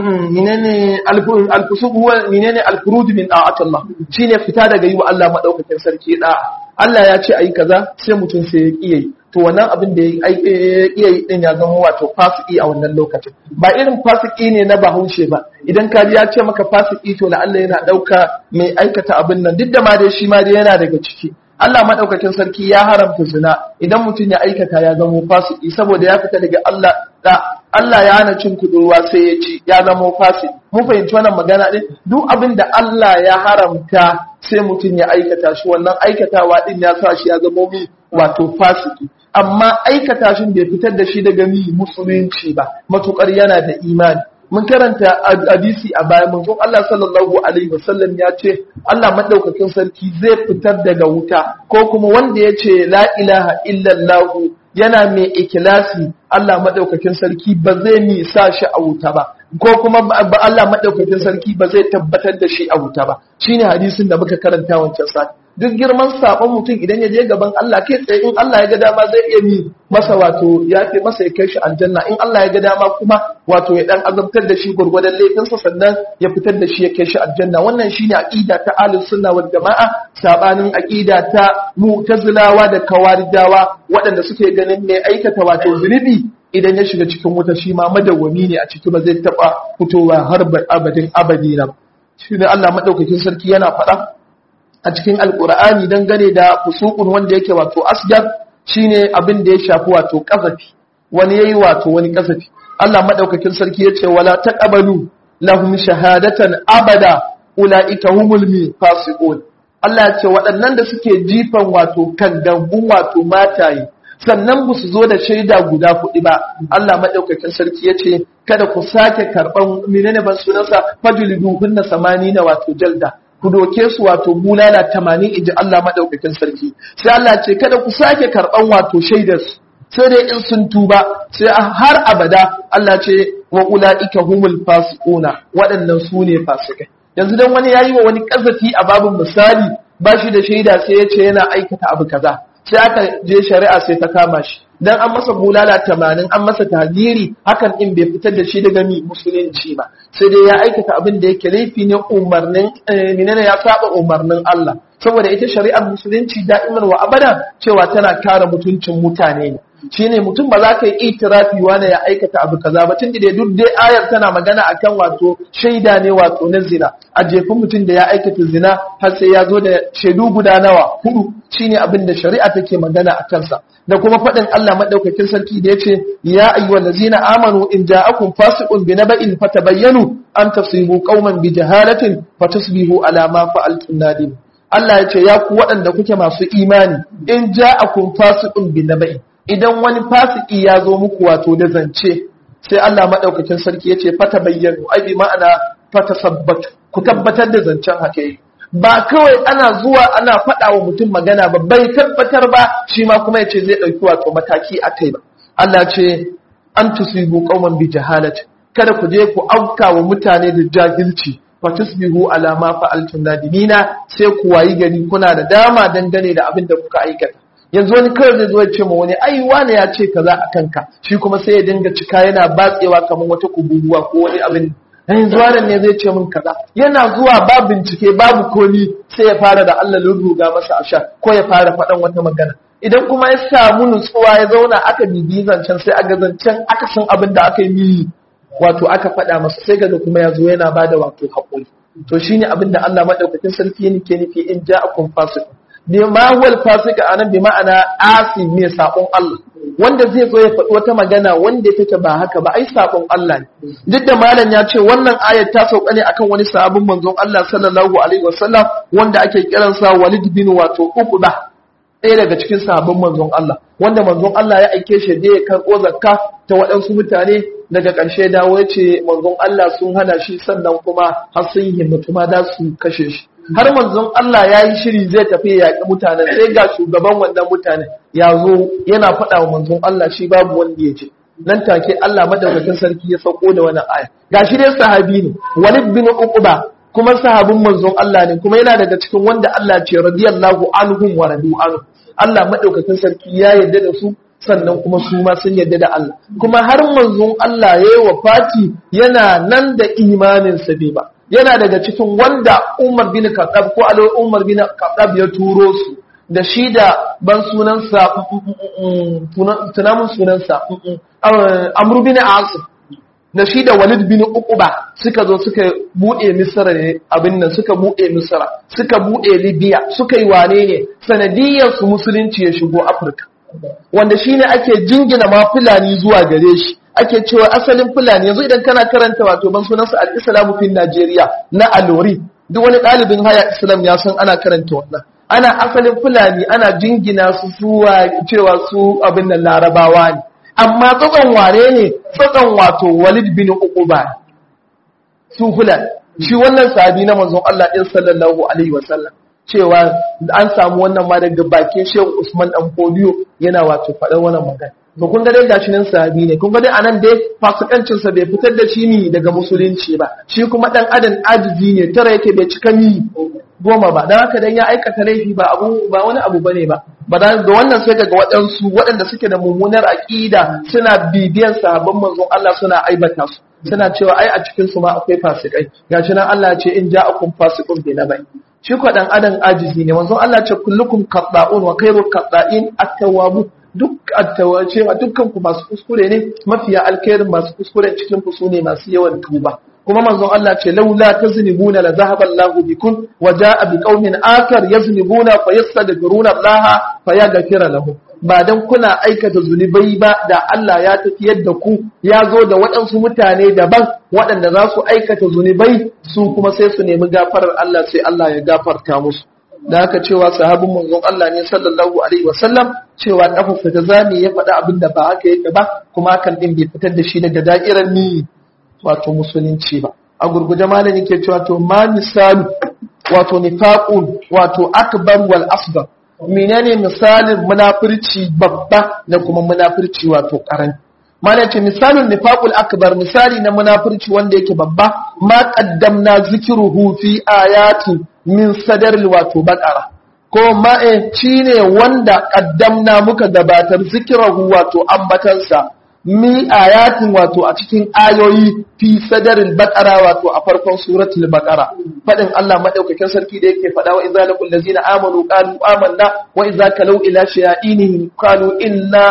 menene alfusuq huwa menene alfuruj min da'at Allah shine fita daga yi wa Allah madaukakin sarki da Allah ya ce ayi kaza sai mutum sai ya kiyaye to wannan abin da ya iya yi din ya zama wato fasiki a wannan lokacin ba irin fasiki ne na bahaushe ba idan ka ya ce maka fasiki to la Allah yana dauka mai aikata abin nan duk da ma dai shi ma dai yana daga ciki Allah madaukakin sarki ya haramta zina idan mutum ya aikata ya zama fasiki saboda ya fita daga Allah da Allah ya hana cin kudurwa sai ya ci ya zama fasiki mun fahimci wannan magana din duk abin da Allah ya haramta sai mutum ya aikata shi wannan aikatawa din ya sa shi ya zama mi wato fasiki amma aikata shi bai fitar da shi daga mi musulunci ba matukar yana da imani mun karanta hadisi a baya mun Allah sallallahu alaihi wasallam ya ce Allah madaukakin sarki zai fitar daga wuta ko kuma wanda ya ce la ilaha illallah yana mai ikilasi Allah madaukakin sarki ba zai mi sa shi a wuta ba ko kuma Allah madaukakin sarki ba zai tabbatar da shi a wuta ba shine hadisin da muka karanta wancan sati duk girman sabon mutum idan ya je gaban Allah kai tsaye in Allah ya ga dama zai iya mi masa wato ya fi masa ya kai shi aljanna in Allah ya ga dama kuma wato ya dan azabtar da shi gurgurdan laifinsa sannan ya fitar da shi ya kai shi aljanna wannan shine aqida ta ahlus sunna wal jamaa sabanin aqida ta mu'tazilawa da kawarijawa waɗanda suke ganin mai aikata wato zunubi idan ya shiga cikin wuta shi ma madawwami ne a ciki ba zai taba fitowa har abadin abadi na shi ne Allah madaukakin sarki yana faɗa a cikin alkur'ani dangane da fusukun wanda yake wato asgar shine abin da ya shafi wato kazafi wani yayi wato wani kazafi Allah madaukakin sarki yace wala taqabalu lahum shahadatan abada ulaika humul fasiqun Allah ya ce waɗannan da suke jifan wato kandangun wato mataye sannan ba su zo da shaida guda kuɗi ba Allah madaukakin sarki ya ce kada ku sake karɓan menene ban sunansa fajlidu hunna samanina wato jalda ku doke su wato bulala tamanin inji Allah madaukakin sarki sai Allah ce kada ku sake karɓan wato shaidar su sai dai in sun tuba sai har abada Allah ce wa ulaika humul fasiquna waɗannan su ne fasikai yanzu dan wani yayi wa wani kazafi a babin misali ba shi da shaida sai ya ce yana aikata abu kaza sai aka je shari'a sai ta kama shi dan an masa bulala tamanin an masa tahdiri hakan din bai fitar da shi daga mi musulunci ba sai dai ya aikata abin da yake laifi ne umarnin menene ya saba umarnin Allah saboda ita shari'ar musulunci da'iman wa abada cewa tana kare mutuncin mutane ne shine mutum ba za ka yi itirafi wani ya aikata abu kaza ba tun da duk dai ayar tana magana akan wato shaida ne wato na zina a jefin mutum da ya aikata zina har sai ya zo da shaidu guda nawa hudu shine abin da shari'a take magana a kansa da kuma faɗin Allah madaukakin sarki da yace ya ayyuhal ladzina amanu in ja'akum fasiqun bi naba'in fatabayyanu an tasibu qauman bi jahalatin fatusbihu ala ma fa'altum nadim Allah ya ce ya ku waɗanda kuke masu imani in ja'akum fasiqun bi naba'in idan wani fasiki ya zo muku wato da zance sai Allah madaukakin sarki ya ce fata bayyanu ai bi ma'ana fata sabbatu ku tabbatar da zancen haka yi ba kawai ana zuwa ana faɗa wa mutum magana ba bai tabbatar ba shi ma kuma ya ce zai ɗauki wato mataki a kai ba Allah ce an tusibu qauman bi jahalat kada ku je ku auka wa mutane da jahilci fa tusbihu ala ma fa'altum nadimina sai ku wayi gari kuna da dama dangane da abin da kuka aikata yanzu wani kawai zai zo ya ce ma wani ai wane ya ce kaza a kanka shi kuma sai ya dinga cika yana batsewa kamar wata kububuwa ko wani abin yanzu wannan ne zai ce min kaza yana zuwa ba bincike babu komi sai ya fara da Allah lurruga masa asha ko ya fara faɗan wata magana idan kuma ya samu nutsuwa ya zauna aka bibi zancen sai aga zancen aka san abin da aka yi wato aka faɗa masa sai kaga kuma ya zo yana bada wato haƙuri to shine abin da Allah madaukakin sarki yake nufi in ja'akum fasiq bi ma huwal fasika anan bi ma'ana asi mai sabon Allah wanda zai zo ya faɗi wata magana wanda take ba haka ba ai sabon Allah ne duk da malam ya ce wannan ayat ta sauka ne akan wani sabon manzon Allah sallallahu alaihi wasallam wanda ake kiransa Walid bin wato Uqba ɗaya daga cikin sahabban manzon Allah wanda manzon Allah ya aike shi da ya karɓo zakka ta waɗansu mutane daga ƙarshe dawo ya ce manzon Allah sun hana shi sannan kuma har sun himmatu ma da su kashe shi har manzon Allah ya yi shiri zai tafi ya yaƙi mutanen sai ga shugaban wannan mutanen ya zo yana faɗa wa manzon Allah shi babu wanda ya ce nan take Allah madaukakin sarki ya sauko da wannan aya gashi dai sahabi ne Walid bin Uqba kuma sahabin manzon Allah ne kuma yana daga cikin wanda Allah ce radiyallahu anhum wa radu anhu Allah madaukakin sarki ya yarda da su sannan kuma su ma sun yarda da Allah kuma har manzon Allah ya yi wafati yana nan da imanin sa bai ba yana daga cikin wanda Umar bin Khattab ko Alo Umar bin Khattab ya turo su da shi da ban sunansa tunamun sunansa Amr bin Asim da shi da Walid bin Uqba suka zo suka bude Misra ne abin nan suka bude Misra suka bude Libya suka yi wane ne sanadiyar su musulunci ya shigo Afirka wanda shine ake jingina ma Fulani zuwa gare shi ake cewa asalin Fulani yanzu idan kana karanta wato ban sunansa al-Islamu fi Najeriya na Alori duk wani ɗalibin haya Islam ya san ana karanta wannan ana asalin Fulani ana jingina su zuwa cewa su abin nan Larabawa ne amma tsotson ware ne tsotson wato Walid bin Uquba su Fulani shi wannan sahabi na manzon Allah ɗin sallallahu alaihi wasallam cewa an samu wannan ma daga bakin Shehu Usman dan Fodiyo yana wato faɗar wannan magana to kun ga dai gashi nan sahabi ne kun ga dai anan dai fasikancin sa bai fitar da shi ni daga musulunci ba shi kuma dan adam ajizi ne tara yake bai cika ni goma ba dan haka dan ya aikata laifi ba abu ba wani abu bane ba ba da wannan sai daga waɗansu waɗanda suke da mummunar aqida suna bibiyan sahabban manzon Allah suna aibata su suna cewa ai a cikin su ma akwai fasikai gashi nan Allah ya ce in ja'akum fasiqun bi nabai shi ko dan adam ajizi ne manzon Allah ya ce kullukum qatta'un wa khairu qatta'in at-tawwabun duk cewa dukkan ku masu kuskure ne mafiya alkhairin masu kuskure cikin ku sune masu yawan tuba kuma manzon Allah ce laula taznibuna la zahaba Allahu bikum wa jaa bi qaumin akar yaznibuna fa yastaghfiruna Allah fa yaghfira lahum ba dan kuna aikata zunubai ba da Allah ya tafiyar da ku ya zo da waɗansu mutane daban waɗanda za su aikata zunubai su kuma sai su nemi gafarar Allah sai Allah ya gafarta musu da haka cewa sahabin manzon Allah ne sallallahu alaihi wasallam cewa kafarsa ta zame ya faɗa abin da ba haka yake ba kuma hakan din bai fitar da shi daga da'irar ni wato musulunci ba a gurguje malami ke cewa to ma misali wato nifaqun wato akbar wal asghar menene misalin munafurci babba da kuma munafurci wato karami mana ce misalin nifaqul akbar misali na munafurci wanda yake babba ma qaddamna zikruhu fi ayati min sadar wato baqara ko ma e shine wanda qaddamna muka gabatar zikrahu wato ambatansa mi ayatin wato a cikin ayoyi fi sadaril baqara wato a farkon suratul baqara fadin Allah madaukakin sarki da yake fada wa idza laqul ladzina amanu qalu amanna wa idza kalau ila shayatinihim qalu inna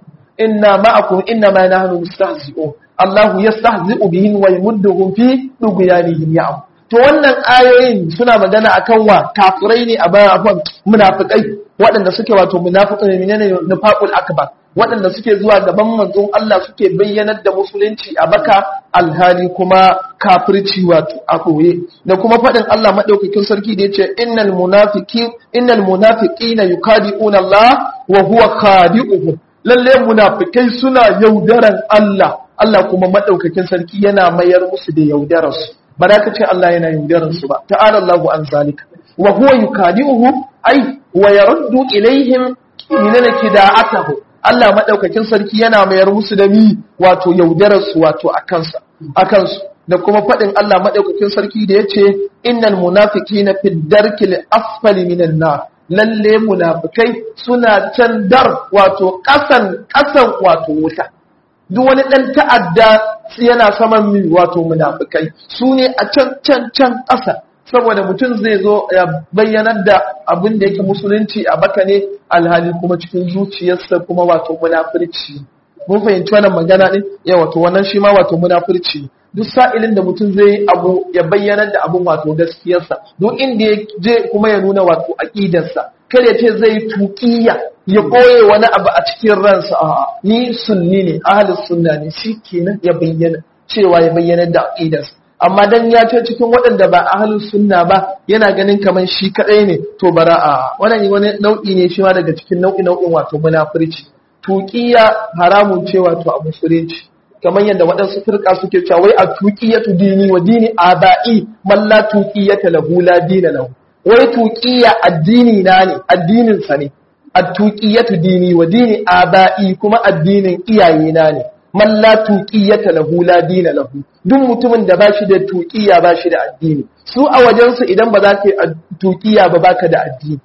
inna ma'akum inna ma nahnu mustahzi'un Allah yastahzi'u bihim wa yamudduhum fi dughyanihim ya'am to wannan ayoyin suna magana akan wa kafirai ne a bayan afan munafikai waɗanda suke wato munafiqai ne ne nifaqul akbar waɗanda suke zuwa gaban manzon Allah suke bayyanar da musulunci a baka alhali kuma kafirci wato a koye da kuma faɗin Allah madaukakin sarki da yace innal munafiqin innal munafiqina yukadi'una Allah wa huwa khadi'uhum lalle munafikai suna yaudaran Allah Allah kuma madaukakin sarki yana mayar musu da yaudararsu ba za ka ce Allah yana yaudararsu ba ta'ala Allahu an zalika wa huwa yukadi'uhum ay wa yaruddu ilaihim minana kida'atahu Allah madaukakin sarki yana mayar musu da mi wato yaudararsu wato akansa akansu da kuma faɗin Allah madaukakin sarki da yace innal munafiqina fi darkil asfali minan nar lalle munafikai suna can dar wato ƙasan ƙasan wato wuta duk wani ɗan ta'adda yana saman mi wato munafikai su ne a can can can ƙasa saboda mutum zai zo ya bayyanar da abin da yake musulunci a baka ne alhali kuma cikin zuciyarsa kuma wato munafurci mun fahimci wannan magana ɗin ya wato wannan shi ma wato munafurci duk sa'ilin da mutum zai abu ya bayyanar da abun wato gaskiyarsa duk inda ya je kuma ya nuna wato aƙidarsa kar ya ce zai tuƙiya ya ɓoye wani abu a cikin ransa a ni sunni ne ahalus sunna ne shi kenan ya bayyana cewa ya bayyanar da aƙidarsa amma dan ya ce cikin waɗanda ba ahalus sunna ba yana ganin kamar shi kaɗai ne to bara a wannan wani nau'i ne shi ma daga cikin nau'i nau'in wato munafurci tuƙiya haramun ce wato a musulunci kamar yadda waɗansu firka suke cewa wai a tuqiyatu dini wa dini aba'i man la tuqiyata lahu la dina lahu wai tuqiya addini na ne addinin sa ne at-tuqiyatu dini wa dini aba'i kuma addinin iyaye na ne man la tuqiyata lahu la dina lahu duk mutumin da bashi da tuqiya bashi da addini su a wajen su idan ba za ka yi tuqiya ba baka da addini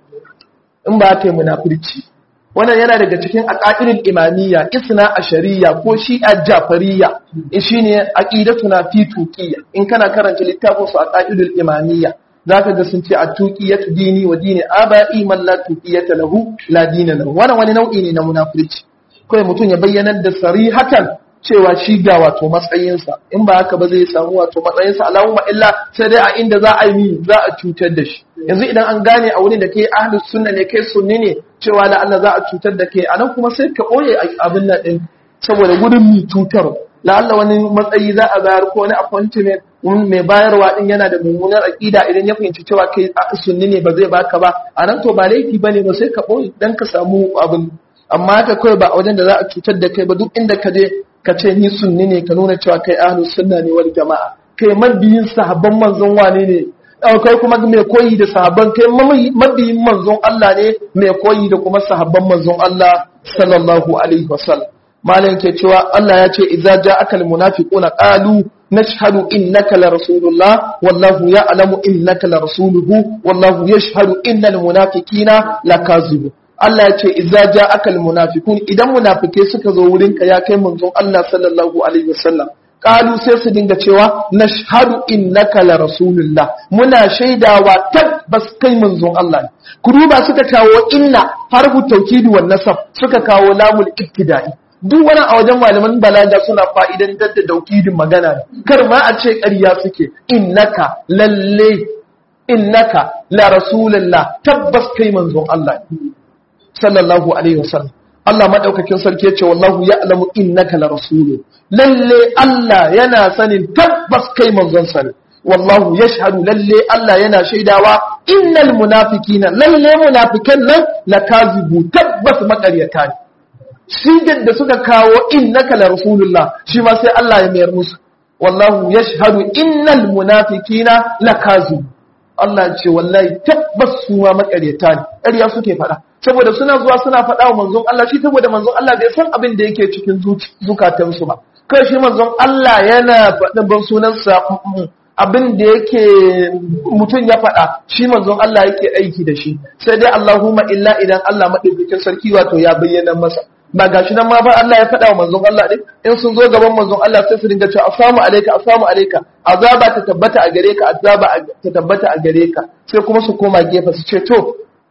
in ba ka yi munafurci wannan yana daga cikin aqaidul imamiyya isna ashariya ko shi'a jafariya shine aqidatuna fi tuqiyya in kana karanta littafin su aqaidul imamiyya zaka ga sun ce at-tuqiyatu dini wa dini aba'i man la tuqiyata lahu la dina lahu wannan wani nau'i ne na munafurci kai mutum ya bayyana da sarihatan cewa shi ga wato matsayinsa in ba haka ba zai samu wato matsayinsa Allahumma illa sai dai a inda za a yi za a cutar da shi yanzu idan an gane a wurin da kai ahlus sunna ne kai sunni ne cewa da Allah za a cutar da kai anan kuma sai ka boye abin nan din saboda gudun mi cutar la'alla wani matsayi za a bayar ko wani appointment mai bayarwa din yana da mummunar aqida idan ya fahimci cewa kai sunni ne ba zai baka ba anan to ba laifi bane ba sai ka boye dan ka samu abin amma haka kawai ba a wajen da za a cutar da kai ba duk inda ka je ka ce ni sunni ne ka nuna cewa kai ahlus sunna ne wal jama'a kai mabiyin sahabban manzon wane ne kai kuma mai koyi da sahabban kai mabiyin manzon Allah ne mai koyi da kuma sahabban manzon Allah sallallahu alaihi wasallam malam ke cewa Allah ya ce idza ja'aka almunafiquna qalu nashhadu innaka la rasulullah wallahu ya'lamu innaka la rasuluhu wallahu yashhadu innal munafiqina lakazibun Allah ya ce idza ja'aka almunafiqun idan munafike suka zo wurinka ya kai manzon Allah sallallahu alaihi wasallam qalu sai su dinga cewa nashhadu innaka la rasulullah muna shaidawa tabbas kai manzon Allah ne ku duba suka kawo inna harfu tawkidi wan nasab suka kawo lamul ibtida'i duk wani a wajen malaman balaga suna fa'idan da daukidin magana kar ma a ce ƙarya suke innaka lalle innaka la rasulullah tabbas kai manzon Allah ne sallallahu alaihi wasallam Allah madaukakin sarki yace wallahu ya'lamu innaka la rasulu lalle Allah yana sanin tabbas kai manzon sa wallahu yashhadu lalle Allah yana shaidawa innal munafiqina lalle munafikan nan lakazibu tabbas makaryata ne sigar da suka kawo innaka la rasulullah shi ma sai Allah ya mayar musu wallahu yashhadu innal munafiqina lakazibu Allah ce wallahi tabbas su ma makaryata ne ƙarya suke faɗa saboda suna zuwa suna faɗa wa manzon Allah shi saboda manzon Allah bai san abin da yake cikin zukatansu ba kai shi manzon Allah yana faɗin ban sunansa abin da yake mutum ya faɗa shi manzon Allah yake aiki da shi sai dai Allahumma illa idan Allah madaukakin sarki wato ya bayyana masa ba gashi nan ma ba Allah ya faɗa wa manzon Allah din in sun zo gaban manzon Allah sai su dinga cewa assalamu alayka assalamu alayka azaba ta tabbata a gare ka azaba ta tabbata a gare ka sai kuma su koma gefe su ce to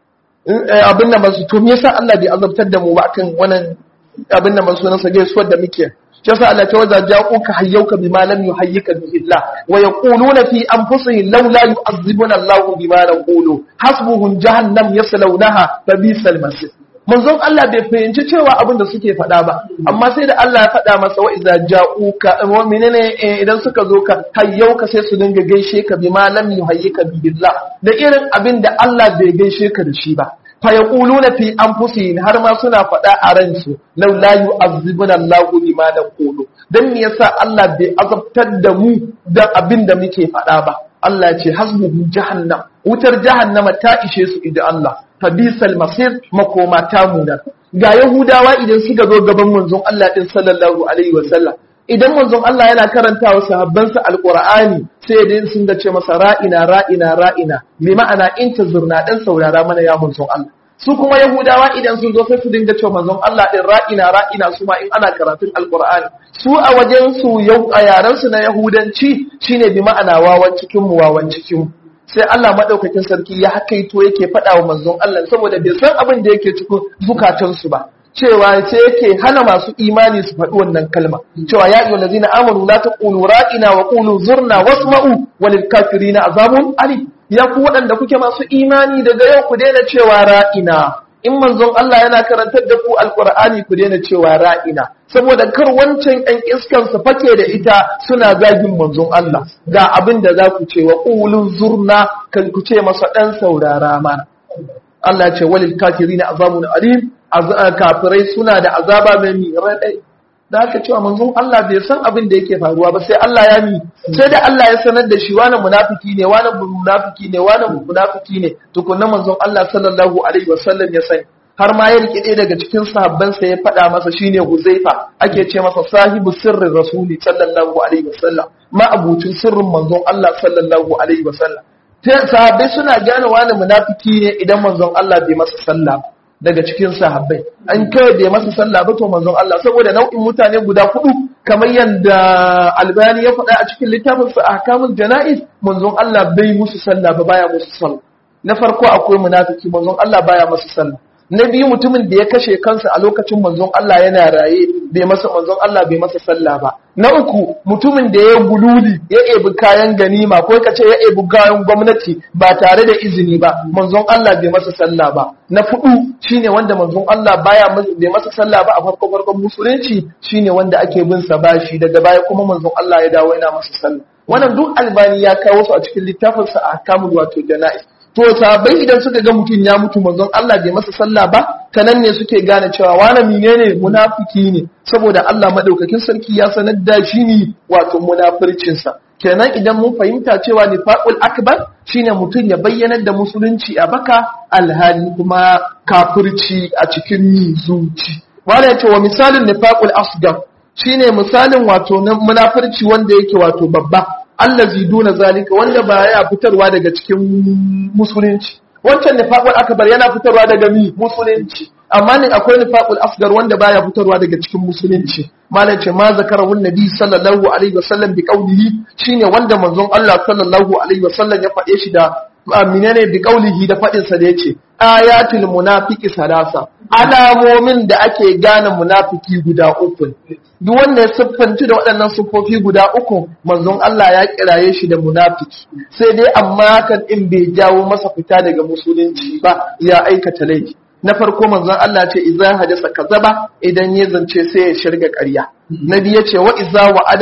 abin da masu to me yasa Allah bai azabtar da mu ba kan wannan abin da masu nasa gaisuwar da muke shi yasa Allah ta waza ja'uka hayyuka bima lam yuhayyika bihi Allah wa yaquluna fi anfusihim laula yu'azzibuna Allah bima naqulu hasbuhum jahannam yaslawnaha fa bisal masir manzon Allah bai fahimci cewa abin da suke faɗa ba amma sai da Allah ya faɗa masa wa iza ja'uka wa menene idan suka zo ka hayyauka sai su dinga gaishe ka bima lam yuhayyika billah da irin abin da Allah bai gaishe ka da shi ba fa yaquluna fi anfusihim har ma suna faɗa a ransu law la yu'azzibuna Allahu bima naqulu dan me yasa Allah bai azabtar da mu da abin da muke faɗa ba Allah ya ce hasbuhu jahannam wutar jahannama ta ishe su idan Allah fabisal masir makoma ta munar ga yahudawa idan suka zo gaban manzon Allah din sallallahu alaihi wasallam idan manzon Allah yana karantawa sahabbansa alqur'ani sai dai sun ga ce masa ra'ina ra'ina ra'ina bi ma'ana intazurna dan saurara mana ya manzon Allah su kuma yahudawa idan sun zo sai su dinga cewa manzon Allah din ra'ina ra'ina su ma in ana karatun alqur'ani su a wajen su yau a yaran su na yahudanci shine bi ma'ana wawan cikin mu wawan cikin mu sai Allah madaukakin sarki ya hakaito yake faɗa wa manzon Allah saboda bai san abin da yake cikin zukatansu ba cewa sai yake hana masu imani su faɗi wannan kalma cewa ya ayyuhal ladina amanu la taqulu ra'ina wa qulu zurna wasma'u walil kafirina azabun ali ya ku waɗanda kuke masu imani daga yau ku daina cewa ra'ina in manzon Allah yana karantar da ku alqur'ani ku daina cewa ra'ina saboda kar wancan ɗan iskan su fake da ita suna zagin manzon Allah ga abin da za ku ce wa qulu zurna kan ku ce masa ɗan saurara mana Allah ce walil kafirina azabun alim kafirai suna da azaba mai mi raɗai da aka cewa manzon Allah bai san abin da yake faruwa ba sai Allah ya mi sai da Allah ya sanar da shi wani munafiki ne wani munafiki ne wani munafiki ne tukunna manzon Allah sallallahu alaihi wasallam ya sani har ma ya rike daga cikin sahabbansa ya faɗa masa shine Huzaifa ake ce masa sahibu sirrin rasuli sallallahu alaihi wasallam ma abucin sirrin manzon Allah sallallahu alaihi wasallam sahabbai suna gane wani munafiki ne idan manzon Allah bai masa sallah daga cikin sahabbai an kai bai masa sallah ba to manzon Allah saboda nau'in mutane guda hudu kamar yadda albani ya faɗa a cikin littafin sa ahkamul janaiz manzon Allah bai musu sallah ba baya musu sallah na farko akwai munafiki manzon Allah baya masa sallah na biyu mutumin da ya kashe kansa a lokacin manzon Allah yana raye bai masa manzon Allah bai masa sallah ba na uku mutumin da ya gululi ya ebi kayan ganima ko kace ya ebi kayan gwamnati ba tare da izini ba manzon Allah bai masa sallah ba na fudu shine wanda manzon Allah baya bai masa sallah ba a farko farkon musulunci shine wanda ake bin sa bashi daga baya kuma manzon Allah ya dawo yana masa sallah wannan duk albani ya kawo su a cikin littafin sa ahkamul wato janaiz to sabai idan suka ga mutum ya mutu manzon Allah bai masa sallah ba kanan ne suke gane cewa wani menene munafiki ne saboda Allah madaukakin sarki ya sanar da shi ne wato munafircin sa kenan idan mun fahimta cewa nifaqul akbar shine mutum ya bayyanar da musulunci a baka alhali kuma kafirci a cikin zuci wala yace wa misalin nifaqul asgar shine misalin wato na munafirci wanda yake wato babba allazi duna zalika wanda ba ya fitarwa daga cikin musulunci wancan nifaqul akbar yana fitarwa daga mi musulunci amma ne akwai nifaqul asgar wanda baya fitarwa daga cikin musulunci malam ce ma zakarahu nabi sallallahu alaihi wasallam bi qawlihi shine wanda manzon Allah sallallahu alaihi wasallam ya faɗe shi da menene bi qawlihi da faɗin sa da yace ayatul munafiqi salasa alamomin da ake gane munafiki guda uku duk wanda ya siffanci da waɗannan siffofi guda uku manzon Allah ya kiraye shi da munafiki sai dai amma hakan in bai jawo masa fita daga musulunci ba ya aikata laifi na farko manzon Allah ce idza hadasa kazaba idan ya zance sai ya shirga ƙarya na biyu ce wa idza wa'ada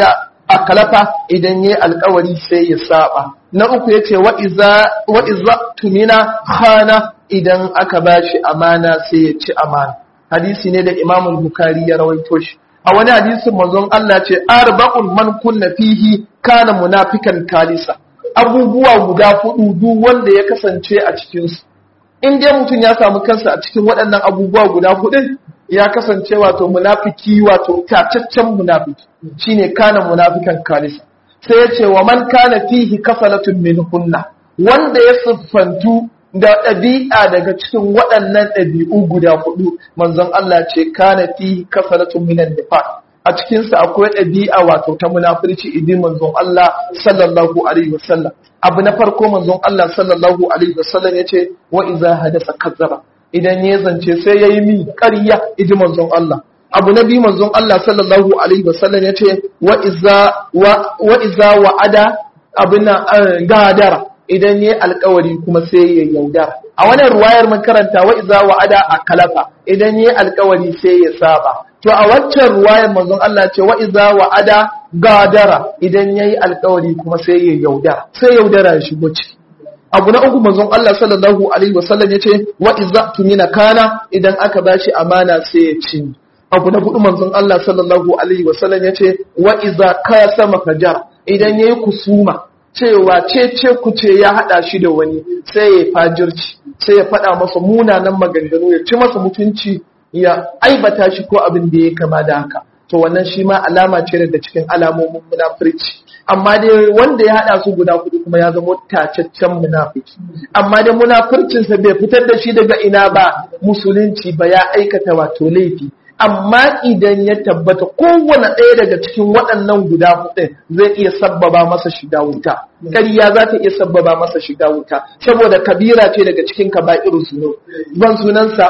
akalafa idan yayi alƙawari sai ya saba na uku yace wa iza wa iza tumina khana idan aka bashi amana sai ya ci amana hadisi ne da Imam Bukhari ya rawaito shi a wani hadisin manzon Allah ce arba'un man kunna fihi kana munafikan kalisa abubuwa guda hudu duk wanda ya kasance a cikin su in dai mutum ya samu kansa a cikin waɗannan abubuwa guda hudu ya kasance wato munafiki wato tacaccen munafiki shine kana munafikan kalisa sai ya ce wa man kana fihi kasalatun min hunna wanda ya siffantu da ɗabi'a daga cikin waɗannan ɗabi'u guda hudu manzon Allah ce kana fihi kasalatun min nifaq a cikinsa akwai ɗabi'a wato ta munafurci idin manzon Allah sallallahu alaihi wasallam abu na farko manzon Allah sallallahu alaihi wasallam yace wa iza hadasa kazzaba idan ya zance sai yayi mi ƙarya idin manzon Allah abu na biyu manzon Allah sallallahu alaihi wasallam yace wa iza wa iza wa'ada abuna gadara idan yayi alƙawari kuma sai ya yaudara a wannan ruwayar mun karanta wa iza wa'ada akalafa idan yayi alƙawari sai ya saba to a waccan ruwayar manzon Allah ce wa iza wa'ada gadara idan yayi alƙawari kuma sai ya yaudara sai yaudara ya shigo ciki abu na uku manzon Allah sallallahu alaihi wasallam yace wa iza tumina kana idan aka bashi amana sai ya ci abu na hudu manzon Allah sallallahu alaihi wasallam yace wa iza kasama fajar idan yayi kusuma cewa ce ku ce ya hada shi da wani sai ya fajirci sai ya faɗa masa munanan maganganu ya ci masa mutunci ya aibata shi ko abin da ya kama da haka to wannan shi ma alama ce daga cikin alamomin munafurci amma dai wanda ya hada su guda hudu kuma ya zama tacaccen munafiki amma dai munafurcinsa bai fitar da shi daga ina ba musulunci ba ya aikata wato laifi amma idan ya tabbata kowane ɗaya daga cikin waɗannan guda hudu zai iya sabbaba masa shiga wuta ƙarya za ta iya sabbaba masa shiga wuta saboda kabira ce daga cikin kaba'irun zuno ban sunansa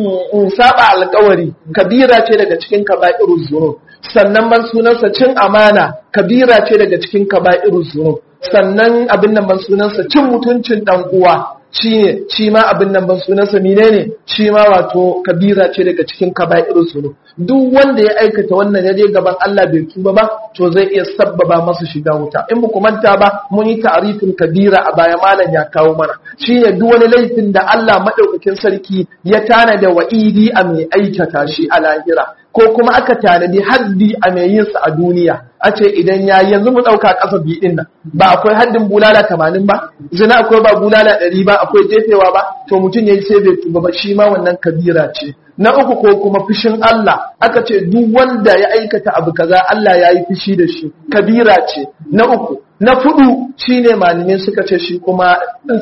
saba alƙawari kabira ce daga cikin kaba'irun zuno sannan ban sunansa cin amana kabira ce daga cikin kaba'irun zuno sannan abin nan ban sunansa cin mutuncin ɗan uwa shi ne shi ma abin nan ban sunansa mine ne shi ma wato kabira ce daga cikin kaba'irun sunu duk wanda ya aikata wannan ya je gaban Allah bai tuba ba to zai iya sabbaba masa shiga wuta in ku manta ba mun yi ta'arifin kabira a baya malam ya kawo mana shine duk wani laifin da Allah madaukakin sarki ya tana da wa'idi a mai aikata shi a lahira ko kuma aka tanadi haddi a mai yin sa a duniya a ce idan ya yanzu mu ɗauka ƙasa biyu ɗin nan ba akwai haddin bulala tamanin ba zina akwai ba bulala ɗari ba akwai jefewa ba to mutum ya yi sai bai tuba ba shi ma wannan kabira ce na uku ko kuma fushin Allah aka ce duk wanda ya aikata abu kaza Allah ya yi fushi da shi kabira ce na uku na fudu shine malamai suka ce shi kuma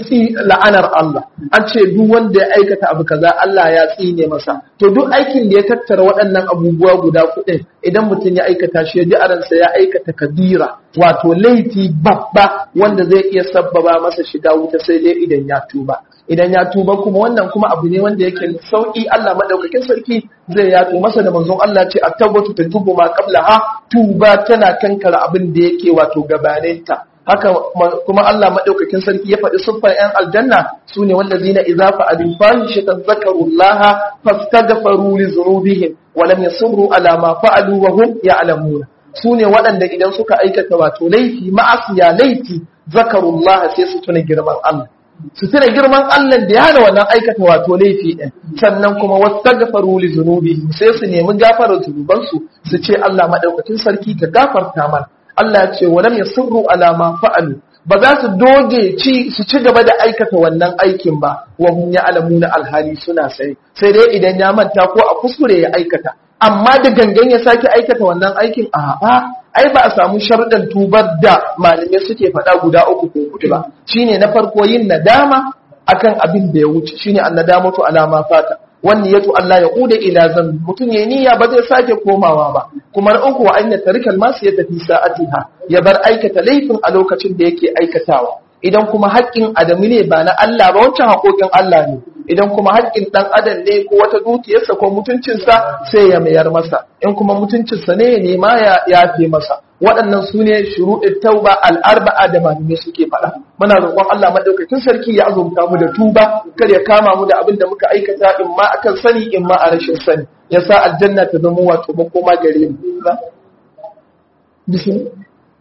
la'anar Allah an ce duk wanda ya aikata abu kaza Allah ya tsine masa to duk aikin da ya tattara waɗannan abubuwa guda kuɗin idan mutum ya aikata shi ya ji aransa ya aikata kabira wato laifi babba wanda zai iya sabbaba masa shiga wuta sai dai idan ya tuba idan ya tuba kuma wannan kuma abu ne wanda yake sauki Allah madaukakin sarki zai yato masa da manzon Allah ce at-tawbatu tajubu ma qablaha tuba tana kankara abin da yake wato gabaninta haka kuma Allah madaukakin sarki ya faɗi siffar ‘yan aljanna su ne wanda zina iza fa'adin fahishatan zakarullaha fastaghfaru li zunubihim wa lam yasirru ala ma fa'alu wa hum ya'lamuna su ne waɗanda idan suka aikata wato laifi ma'asiya laifi zakarullaha sai su tuna girman Allah su tuna girman Allah da ya hana wannan aikata wato laifi ɗin sannan kuma wastaghfaru li zunubihim sai su nemi gafarar zunubansu su ce Allah madaukakin sarki ka gafarta mana Allah ce walam yasirru ala ma fa'alu ba za su doge ci su ci gaba da aikata wannan aikin ba wa hum ya'lamuna alhali suna sai sai dai idan ya manta ko a kuskure ya aikata amma da gangan ya sake aikata wannan aikin a'a ai ba a samu sharuɗan tubar da malamai suke faɗa guda uku ko huɗu ba shine na farko yin nadama akan abin da ya wuce shine annadamatu ala ma fata wani yato Allah ya kuda ila zan mutum ya niyya ba zai sake komawa ba kuma na uku wa an tarikal masu ya tafi sa'atiha ya bar aikata laifin a lokacin da yake aikatawa idan kuma haƙƙin adamu ne ba na Allah ba wancan haƙoƙin Allah ne idan kuma haƙƙin ɗan adam ne ko wata dukiyarsa ko mutuncinsa sai ya mayar masa in kuma mutuncinsa ne ya nema ya yafe masa waɗannan su ne shuruɗin tauba al'arba'a da malamai suke faɗa muna roƙon Allah madaukakin sarki ya azumta mu da tuba kar ya kama mu da abin da muka aikata in ma akan sani in ma a rashin sani ya sa aljanna ta zama wato makoma gare mu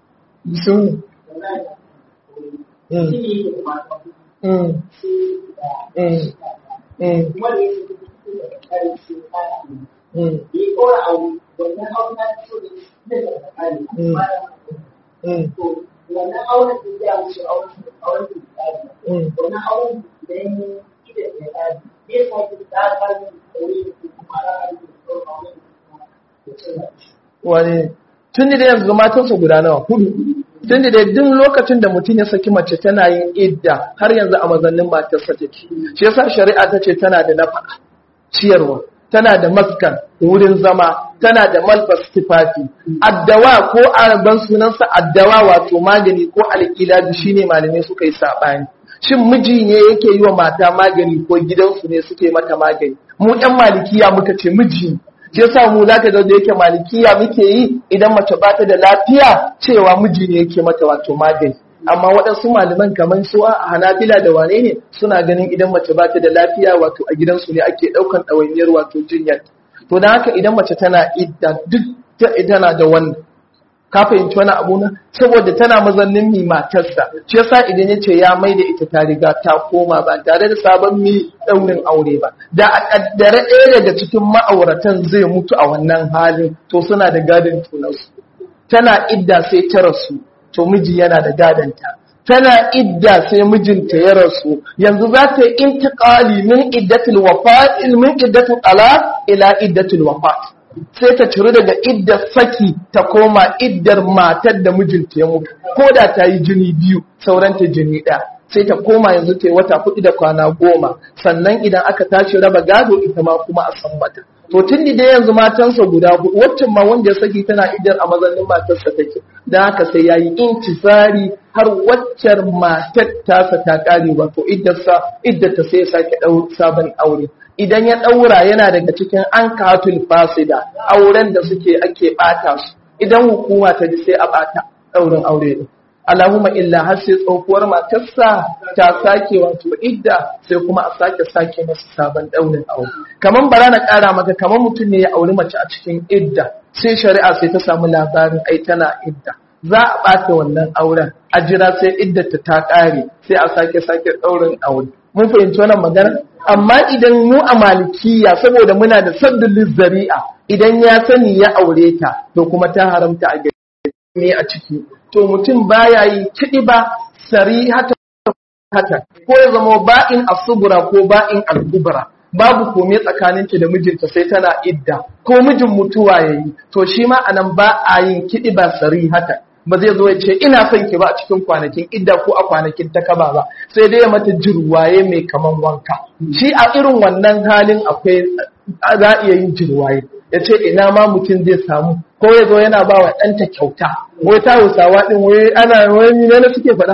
sun mm mm mm mm mm mm wannan auren da ya wuce auren auren da ya Mm. wannan auren da ya yi ida da ya yi ya sa ki da ta yi da wuri da kuma ra a yi da auren da ya wani tun da yanzu matansa guda nawa hudu tun da duk lokacin da mutum ya saki mace tana yin idda har yanzu a mazannin matarsa take shi yasa shari'a ta ce tana da nafaka ciyarwa tana da maskan wurin zama tana da malbas tufafi addawa ko araban sunansa addawa wato magani ko alƙiladu shine malamai suka yi saɓani shin miji ne yake yi wa mata magani ko gidansu ne suke mata magani mu ɗan malikiya muka ce miji ne shi yasa mu zaka ga da yake malikiya muke yi idan mace ba ta da lafiya cewa miji ne yake mata wato magani amma waɗansu malaman kamar su a hanabila da wane ne suna ganin idan mace ba ta da lafiya wato a gidansu ne ake ɗaukan ɗawainiyar wato jinyar to don haka idan mace tana idda duk ta tana da wannan ka fahimci wani abu na saboda tana mazannin mi matarsa shi yasa idan ya ce ya mai da ita ta riga ta koma ba tare da sabon mi daurin aure ba da a kaddare ɗaya daga cikin ma'auratan zai mutu a wannan halin to suna da gadon tunansu tana idda sai ta rasu to miji yana da gadonta tana idda sai mijinta ya rasu yanzu za ta yi intiqali min iddatul wafat min iddatul talaq ila iddatul wafat sai ta ciri daga iddar saki ta koma iddar matar da mijinta ya mutu ko da ta yi jini biyu sauranta jini ɗaya sai ta koma yanzu ta yi wata kuɗi da kwana goma sannan idan aka tashi raba gado ita ma kuma a san mata to tun da yanzu matansa guda hudu waccan ma wanda ya saki tana iddar a mazannin matarsa take don haka sai ya yi intisari har waccar matar tasa ta ƙare wato iddarsa iddarta sai ya sake ɗau sabon aure idan ya ɗaura yana daga cikin an katul fasida auren da suke ake ɓata su idan hukuma ta ji sai a ɓata ɗaurin aure ɗin Allahumma illa har sai tsohuwar matarsa ta sake wato idda sai kuma a sake sake masa sabon ɗaurin aure kaman bara na ƙara maka kaman mutum ne ya auri mace a cikin idda sai shari'a sai ta samu labarin ai tana idda za a ɓata wannan auren a jira sai iddata ta ƙare sai a sake sake ɗaurin aure mun fahimci wannan magana amma idan mu a malikiya saboda muna da saddulin zari'a idan ya sani ya aure ta to kuma ta haramta a gari ne a ciki to mutum baya yi kiɗi ba sari hata hata ko ya zama ba'in asubura ko ba'in al-kubra babu kome tsakaninta da mijinta sai tana idda ko mijin mutuwa yayi to shi ma anan ba a yin kiɗi ba sari hata ba zai zo ya ce ina son ki ba a cikin kwanakin idda ko a kwanakin takaba ba sai dai ya mata jirwaye mai kaman wanka shi a irin wannan halin akwai za a iya yin jirwaye ya ce ina ma mutum zai samu ko ya zo yana ba wa ɗanta kyauta wai ta hausawa ɗin wai ana wani ne suke faɗa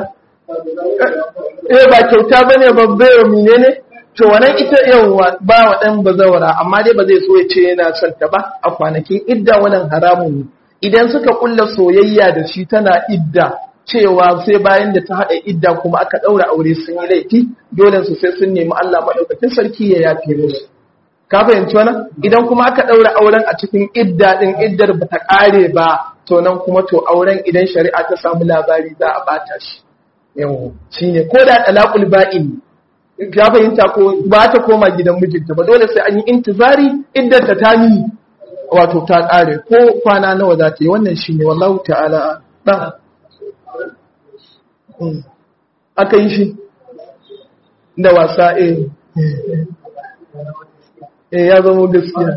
eh ba kyauta ba ne babbe wa mine ne to wannan ita yawa ba wa ɗan bazawara amma dai ba zai so ya ce yana son ta ba a kwanakin idda wannan haramun ne idan suka kulla soyayya da shi tana idda cewa sai bayan da ta haɗa idda kuma aka ɗaura aure sun yi laifi dole su sai sun nemi Allah maɗaukakin sarki ya yafe musu ka fahimci wannan idan kuma aka ɗaura auren a cikin idda ɗin iddar ba ta ƙare ba to nan kuma to auren idan shari'a ta samu labari za a bata shi yawo shine ko da talaqul ba'in ka fahimta ko ba ta koma gidan mijinta ba dole sai an yi intizari iddar ta tani wato ta ƙare ko kwana nawa za ta yi wannan shine wallahu ta'ala ba aka yi shi da wasa eh eh ya zama gaskiya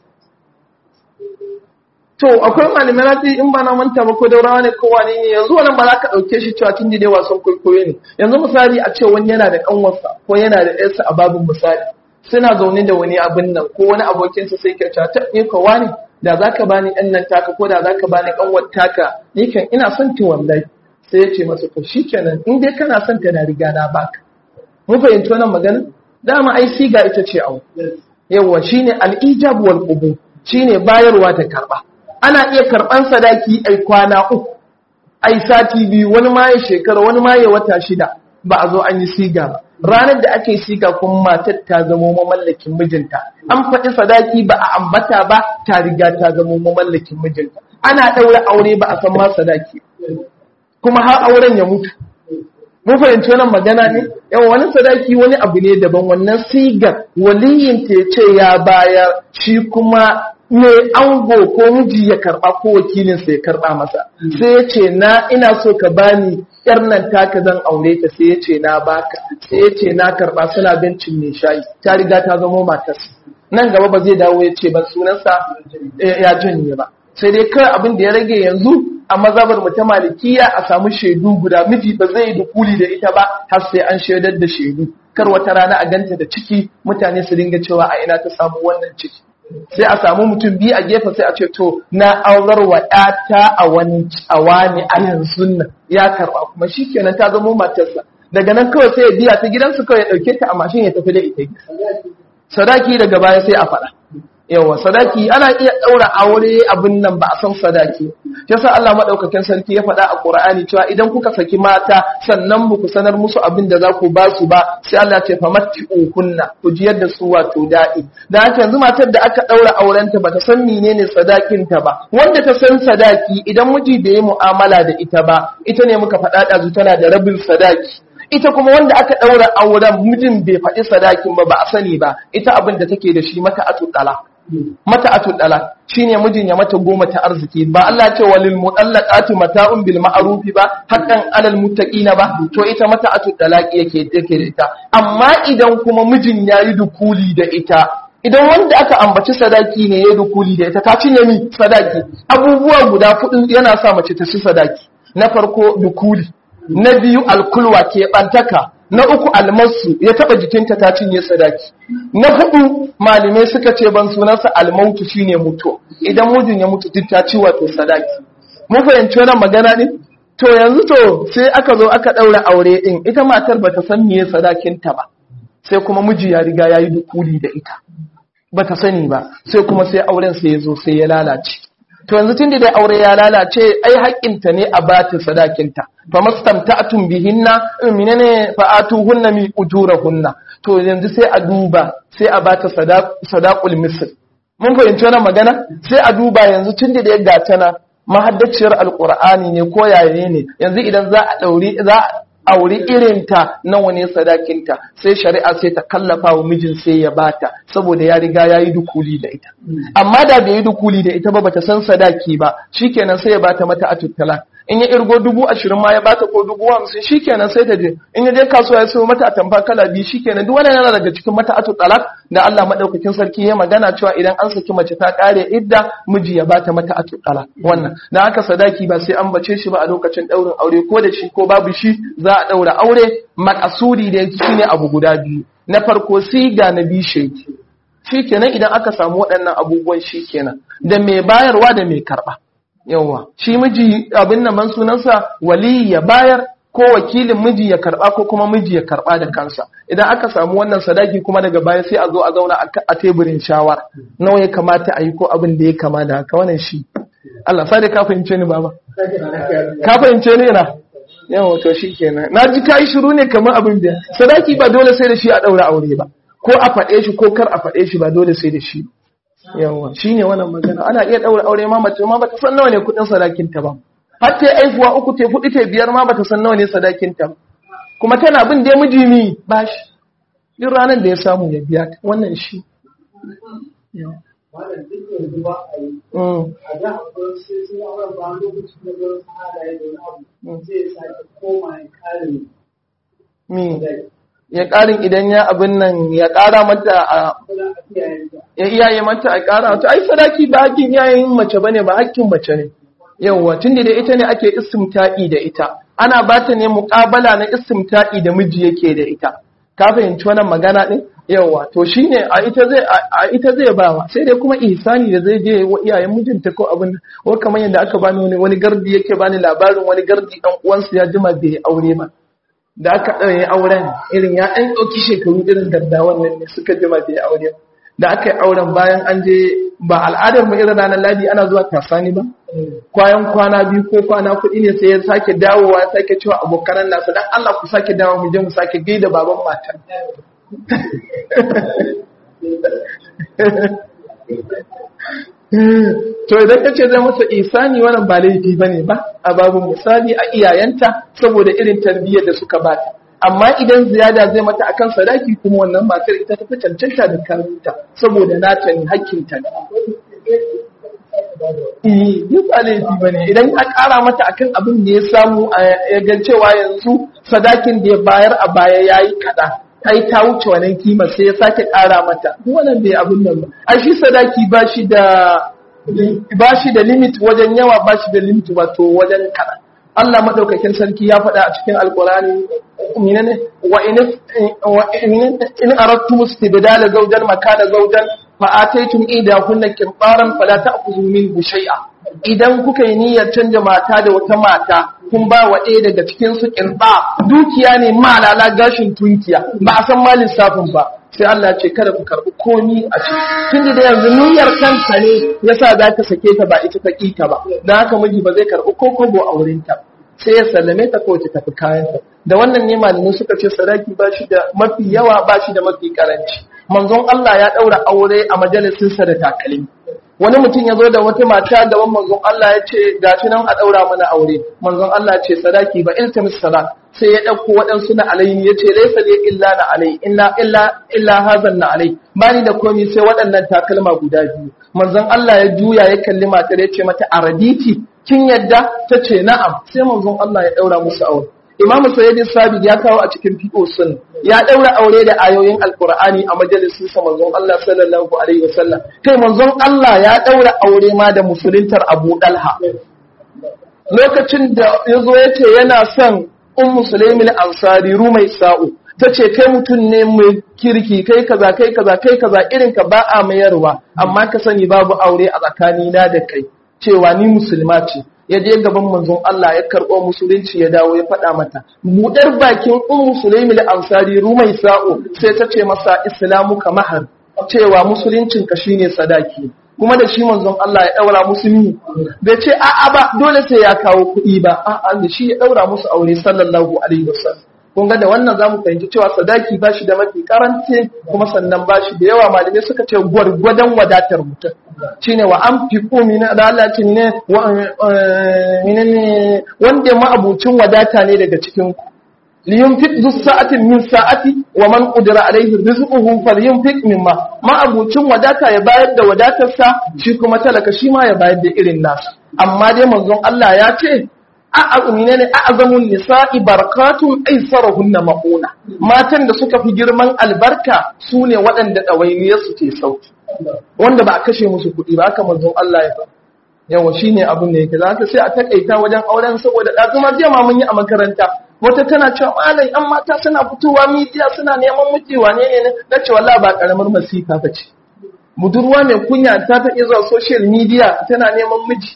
to akwai malamai na in ba na manta ba ko daurawa ne ko wani ne yanzu wannan ba za ka ɗauke shi cewa tun dai wasan kwaikwayo ne yanzu misali a ce wani yana da ƙanwarsa ko yana da ƴarsa a babin misali suna zaune da wani abin nan ko wani abokinsa sai ke cewa ta ne ko wani da za ka bani ɗan nan taka ko da za ka bani ƙanwar taka ni kan ina son ki wallahi sai ya ce masa to shikenan in dai kana son ta na riga na baka mun fahimci wannan magana dama ai siga ita ce abu yawa shine al-ijab wal qubul shine bayarwa da karba ana iya karban sadaki ai kwana uku ai sati biyu wani ma ya shekara wani ma ya wata shida ba a zo an yi siga ba ranar da ake siga kuma matar ta zamo mamallakin mijinta an faɗi sadaki ba a ambata ba ta riga ta zamo mamallakin mijinta ana ɗaura aure ba a san ma sadaki kuma har auren ya mutu mun fahimci wannan magana ne yawa wani sadaki wani abu ne daban wannan sigar waliyin ta ya ce ya bayar shi kuma me ango ko miji ya karba ko wakilin sa ya karba masa sai ya ce na ina so ka bani yar nan taka zan aure ta sai ya ce na baka sai ya ce na karba suna bencin mai shayi ta riga ta zama matarsa nan gaba ba zai dawo ya ce ban sunansa ya janye ba sai dai kawai abin da ya rage yanzu a mazabar mu ta malikiya a samu shaidu guda miji ba zai yi dukuli da ita ba har sai an shaidar da shaidu kar wata rana a ganta da ciki mutane su dinga cewa a ina ta samu wannan ciki sai a samu mutum biyu a gefe sai a ce to na aurar wa ƴata a wani a wani a yanzu nan ya karba kuma shikenan ta zama matarsa daga nan kawai sai ya biya ta gidansu kawai ya dauke ta a mashin ya tafi da ita sadaki daga baya sai a faɗa yawa sadaki ana iya ɗaura aure abin nan ba a san sadaki yasa Allah madaukakin sarki ya faɗa a Qur'ani cewa idan kuka saki mata sannan ba ku sanar musu abin da za ku ba su ba sai Allah ya ce famatti'u kunna ku jiyar da su wato da'i da haka yanzu matar da aka ɗaura aurenta ba ta san menene sadakin ta ba wanda ta san sadaki idan miji bai yi mu'amala da ita ba ita ne muka faɗa ɗazu tana da rabin sadaki ita kuma wanda aka ɗaura auren mijin bai faɗi sadakin ba ba a sani ba ita abin da take da shi mata atuɗala mata atuɗala shine mijin ya mata goma ta arziki ba Allah ce walil mudallaqati mata'un bil ma'ruf ba haqqan alal muttaqina ba to ita mata atuɗala yake yake da ita amma idan kuma mijin yayi dukuli da ita idan wanda aka ambaci sadaki ne ya dukuli da ita ta cinye mi sadaki abubuwa guda fudu yana sa mace ta ci sadaki na farko dukuli na biyu alkulwa ke ɓantaka na uku almasu ya taɓa jikinta ta cinye sadaki na hudu malamai suka ce ban sunansa almautu shine mutu idan mijin ya mutu duk ta ci wato sadaki mun fahimci wannan magana ne to yanzu to sai aka zo aka ɗaura aure ɗin ita matar bata san meye sadakinta ba sai kuma miji ya riga ya yi dukuli da ita bata sani ba sai kuma sai auren sai ya zo sai ya lalace to yanzu tun da dai aure ya lalace ai haƙƙinta ne a bata sadakinta fa mastamta'tum bihinna minane fa atuhunna mi ujurahunna to yanzu sai a duba sai a bata sadaqul misl mun fahimci wannan magana sai a duba yanzu tun da dai gata na mahaddaciyar alqur'ani ne ko yaye ne yanzu idan za a dauri za auri irinta nawa ne sadakinta sai shari'a sai ta kallafa wa mijin sai ya bata saboda ya riga ya yi dukuli da ita amma da bai yi dukuli da ita ba bata san sadaki ba shikenan sai ya bata mata a tuttala in ya irgo dubu ashirin ma ya bata ko dubu hamsin shikenan sai ta je in ya je kasuwa ya sayo mata atamfa kala biyu shikenan duk wannan yana daga cikin mata atu talak da Allah madaukakin sarki ya magana cewa idan an saki mace ta kare idda miji ya bata mata atu talak wannan dan haka sadaki ba sai an bace shi ba a lokacin daurin aure ko da shi ko babu shi za a daura aure makasudi da shine abu guda biyu na farko siga na biyu sheki shikenan idan aka samu waɗannan abubuwan shikenan da mai bayarwa da mai karba yawa shi miji abin nan man sunansa wali ya bayar ko wakilin miji ya karba ko kuma miji ya karba da kansa idan aka samu wannan sadaki kuma daga baya sai a zo a zauna a teburin shawara nawa ya kamata a yi ko abin da ya kama da haka wannan shi Allah sai da ka fahimce ni baba ka fahimce ni na yawa to shi kenan na ji kai shiru ne kamar abin da sadaki ba dole sai da shi a daura aure ba ko a faɗe shi ko kar a faɗe shi ba dole sai da shi yawa shi ne wannan magana ana iya ɗaura aure ma mace ma bata san nawa ne kuɗin sadakinta ba har ta aifuwa uku ta hudu ta biyar ma bata san nawa ne sadakinta ba kuma tana bin da miji mi ba shi duk ranar da ya samu ya biya ta wannan shi wannan duk yanzu ba a yi a da akwai sai sun auren ba lokacin da zai halaye da wani abu zai sake koma ya kare ya ƙarin idan ya abin nan ya ƙara mata a ya iyaye mata a ƙara to ai sadaki ba hakkin iyayen mace bane ba hakkin mace ne yawwa tun da ita ne ake istimta'i da ita ana ba ta ne muƙabala na istimta'i da miji yake da ita ka fahimci wannan magana din yawwa to shine a ita zai a ita zai ba sai dai kuma ihsani da zai je wa iyayen mijinta ko abin ko kamar yadda aka bani wani wani gardi yake bani labarin wani gardi dan uwansa ya jima bai aure ba da aka ɗauye auren irin ya ɗan ɗauki shekaru irin gaddawan nan ne suka jima bai aure da aka yi auren bayan an je ba al'adar mu irin ranar ladi ana zuwa kasani ba kwayan kwana biyu ko kwana kuɗi ne sai ya sake dawowa ya sake cewa abokanan nasa dan Allah ku sake dawo mu je mu sake gaida baban matan to idan ka ce zai masa isani wannan ba laifi bane ba a babu misali a iyayenta saboda irin tarbiyyar da suka bata amma idan ziyada zai mata akan sadaki kuma wannan matar ita ta fi cancanta da karunta saboda nata ne hakkinta ne yi ba laifi ba ne idan ya ƙara mata akan abin da ya samu ya ga cewa yanzu sadakin da ya bayar a baya ya yi kaɗa ai ta wuce wannan kima sai ya sake ƙara mata wannan bai abin nan ba a shi sadaki ba shi da ba shi da limit wajen yawa ba shi da limit wato wajen kaɗan Allah madaukakin sarki ya faɗa a cikin alkurani minane wa in wa in aradtum istibdala zawjan makana zawjan fa ataytum idahunna qintaran fala ta'khudhu minhu shay'a idan kuka yi niyyar canja mata da wata mata kun ba wa ɗaya daga cikin su qinta dukiya ne malala gashin tunkiya ba a san ma lissafin ba sai Allah ce kada ku karɓi komi a ciki tun da yanzu niyyar kanka ne yasa za ka sake ta ba ita ta ta ba dan haka miji ba zai karɓi ko kobo a wurin ta sai ya sallame ta kawai ta tafi kayansa da wannan ne malamai suka ce sadaki ba shi da mafi yawa ba shi da mafi karanci manzon Allah ya ɗaura aure a majalisinsa da takalmi wani mutum ya zo da wata mata gaban manzon Allah ya ce gashi nan a ɗaura mana aure manzon Allah ce sadaki ba iltamis salat sai ya ɗauko waɗansu na alayhi ya ce laisa ne illa na alai illa illa illa hazan na alai bani da komai sai waɗannan takalma guda biyu manzon Allah ya juya ya kalli matar ya ce mata araditi kin yadda ta ce na'am sai manzon Allah ya ɗaura musu aure Imam Sayyidin Sabit ya kawo a cikin fiqh sun ya daura aure da ayoyin Alqur'ani a majalisin sa manzon Allah sallallahu alaihi wasallam kai manzon Allah ya daura aure ma da musuluntar Abu Dalha lokacin da yazo yace yana son Ummu Sulaimin Ansari Rumai Sa'u tace kai mutum ne mai kirki kai kaza kai kaza kai kaza irin ka ba a mayarwa amma ka sani babu aure a tsakanina da kai cewa ni musulma ce ya je gaban manzon Allah ya karɓo musulunci ya dawo ya faɗa mata budar bakin ummu sulaimi al-ansari rumai sa'o sai ta ce masa islamu ka mahar cewa musuluncin ka shine sadaki kuma da shi manzon Allah ya daura musulmi bai ce a'a ba dole sai ya kawo kuɗi ba a'a da shi ya daura musu aure sallallahu alaihi wasallam kun ga da wannan zamu fahimci cewa sadaki ba shi da mafi karanci kuma sannan ba shi da yawa malamai suka ce gwargwadon wadatar mutum shine wa an fi komi na lalacin ne wanda ma'abucin wadata ne daga cikin ku liyunfiq zu sa'atin min sa'ati wa man qudira alaihi rizquhu falyunfiq mimma ma'abucin wadata ya bayar da wadatarsa shi kuma talaka shi ma ya bayar da irin nasu amma dai manzon Allah ya ce a'azumine ne a'azamun nisa'i barakatun aisarahunna mauna matan da suka fi girman albarka su ne waɗanda ɗawainiyar su ke sauki wanda ba a kashe musu kuɗi ba haka manzon Allah ya fa yawa shine abin da yake zaka sai a takaita wajen auren saboda da kuma jiya ma mun yi a makaranta wata tana cewa malai an mata suna fitowa midiya suna neman miji wane ne na ce wallahi ba karamar masifa ba ce budurwa mai kunya ta ta iya zuwa social media tana neman miji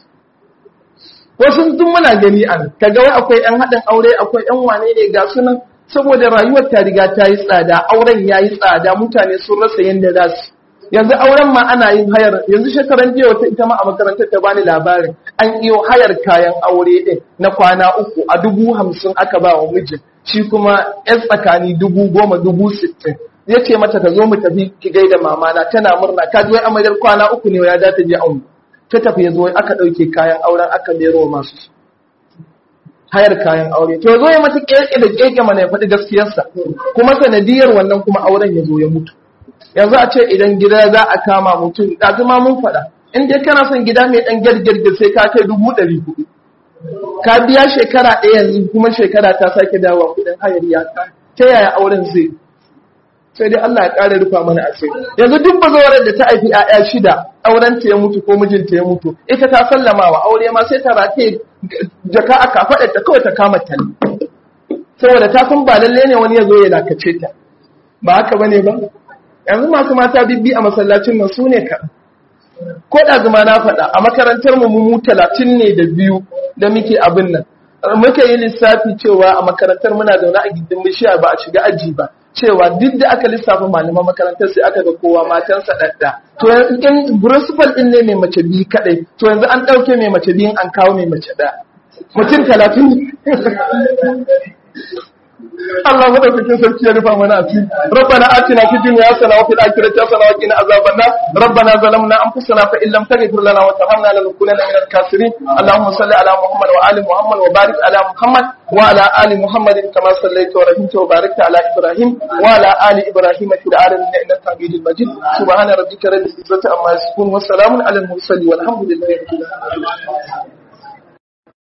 wasu duk muna gani an kaga wai akwai yan haɗin aure akwai yan wane ne ga sunan saboda rayuwar ta riga ta yi tsada auren ya yi tsada mutane sun rasa yadda za su yanzu auren ma ana yin hayar yanzu shekaran jiya wata ita ma a makarantar ta bani labarin an iyo hayar kayan aure din na kwana uku a dubu hamsin aka ba wa mijin shi kuma yan tsakani dubu goma dubu sittin ya ce mata ta zo mu tafi ki gaida mamana tana murna ka ji wai amaryar kwana uku ne ya za ta je aure ta tafi ya zo aka ɗauke kayan auren aka mero masu su hayar kayan aure to zo ya mata keke da keke mana ya faɗi gaskiyarsa kuma sanadiyar wannan kuma auren ya zo ya mutu yanzu a ce idan gida za a kama mutum ɗazu ma mun faɗa in dai kana son gida mai ɗan girgirgir sai ka kai dubu ɗari hudu ka biya shekara ɗaya yanzu kuma shekara ta sake dawowa kuɗin hayar ya ta yaya auren zai sai dai Allah ya ƙara rufa mana asiri yanzu duk bazawarar da ta haifi ƴaƴa shida auren ta ya mutu ko mijinta ya mutu ita ta sallama wa aure ma sai ta rataye jaka a kafaɗar ta kawai ta kama ta saboda ta san ba lalle ne wani ya zo ya lakace ta ba haka bane ba yanzu masu mata bibbi a masallacin nan su ne ka ko da zuma na faɗa a makarantar mu mu talatin ne da biyu da muke abin nan muka yi lissafi cewa a makarantar muna zaune a gindin bishiya ba a shiga aji ba cewa duk da aka lissafa malaman makarantar sai aka ga kowa matansa ɗaɗɗa to in principal ɗin ne mai mace biyu kaɗai to yanzu an ɗauke mai mace biyun an kawo mai mace ɗaya mutum talatin Allah madaukakin sarki ya rufa mana asiri rabbana atina fid dunya hasana wa fil akhirati hasana wa qina azaban nar rabbana zalamna anfusana fa in lam taghfir lana wa tarhamna lanakunanna minal khasirin allahumma salli ala muhammad wa ali muhammad wa barik ala muhammad wa ala ali muhammad kama sallaita wa rahimta wa barakta ala ibrahim wa ala ali ibrahim fil alamin innaka hamidul majid subhana rabbika rabbil izzati amma yasifun wa salamun ala al mursalin walhamdulillahi rabbil alamin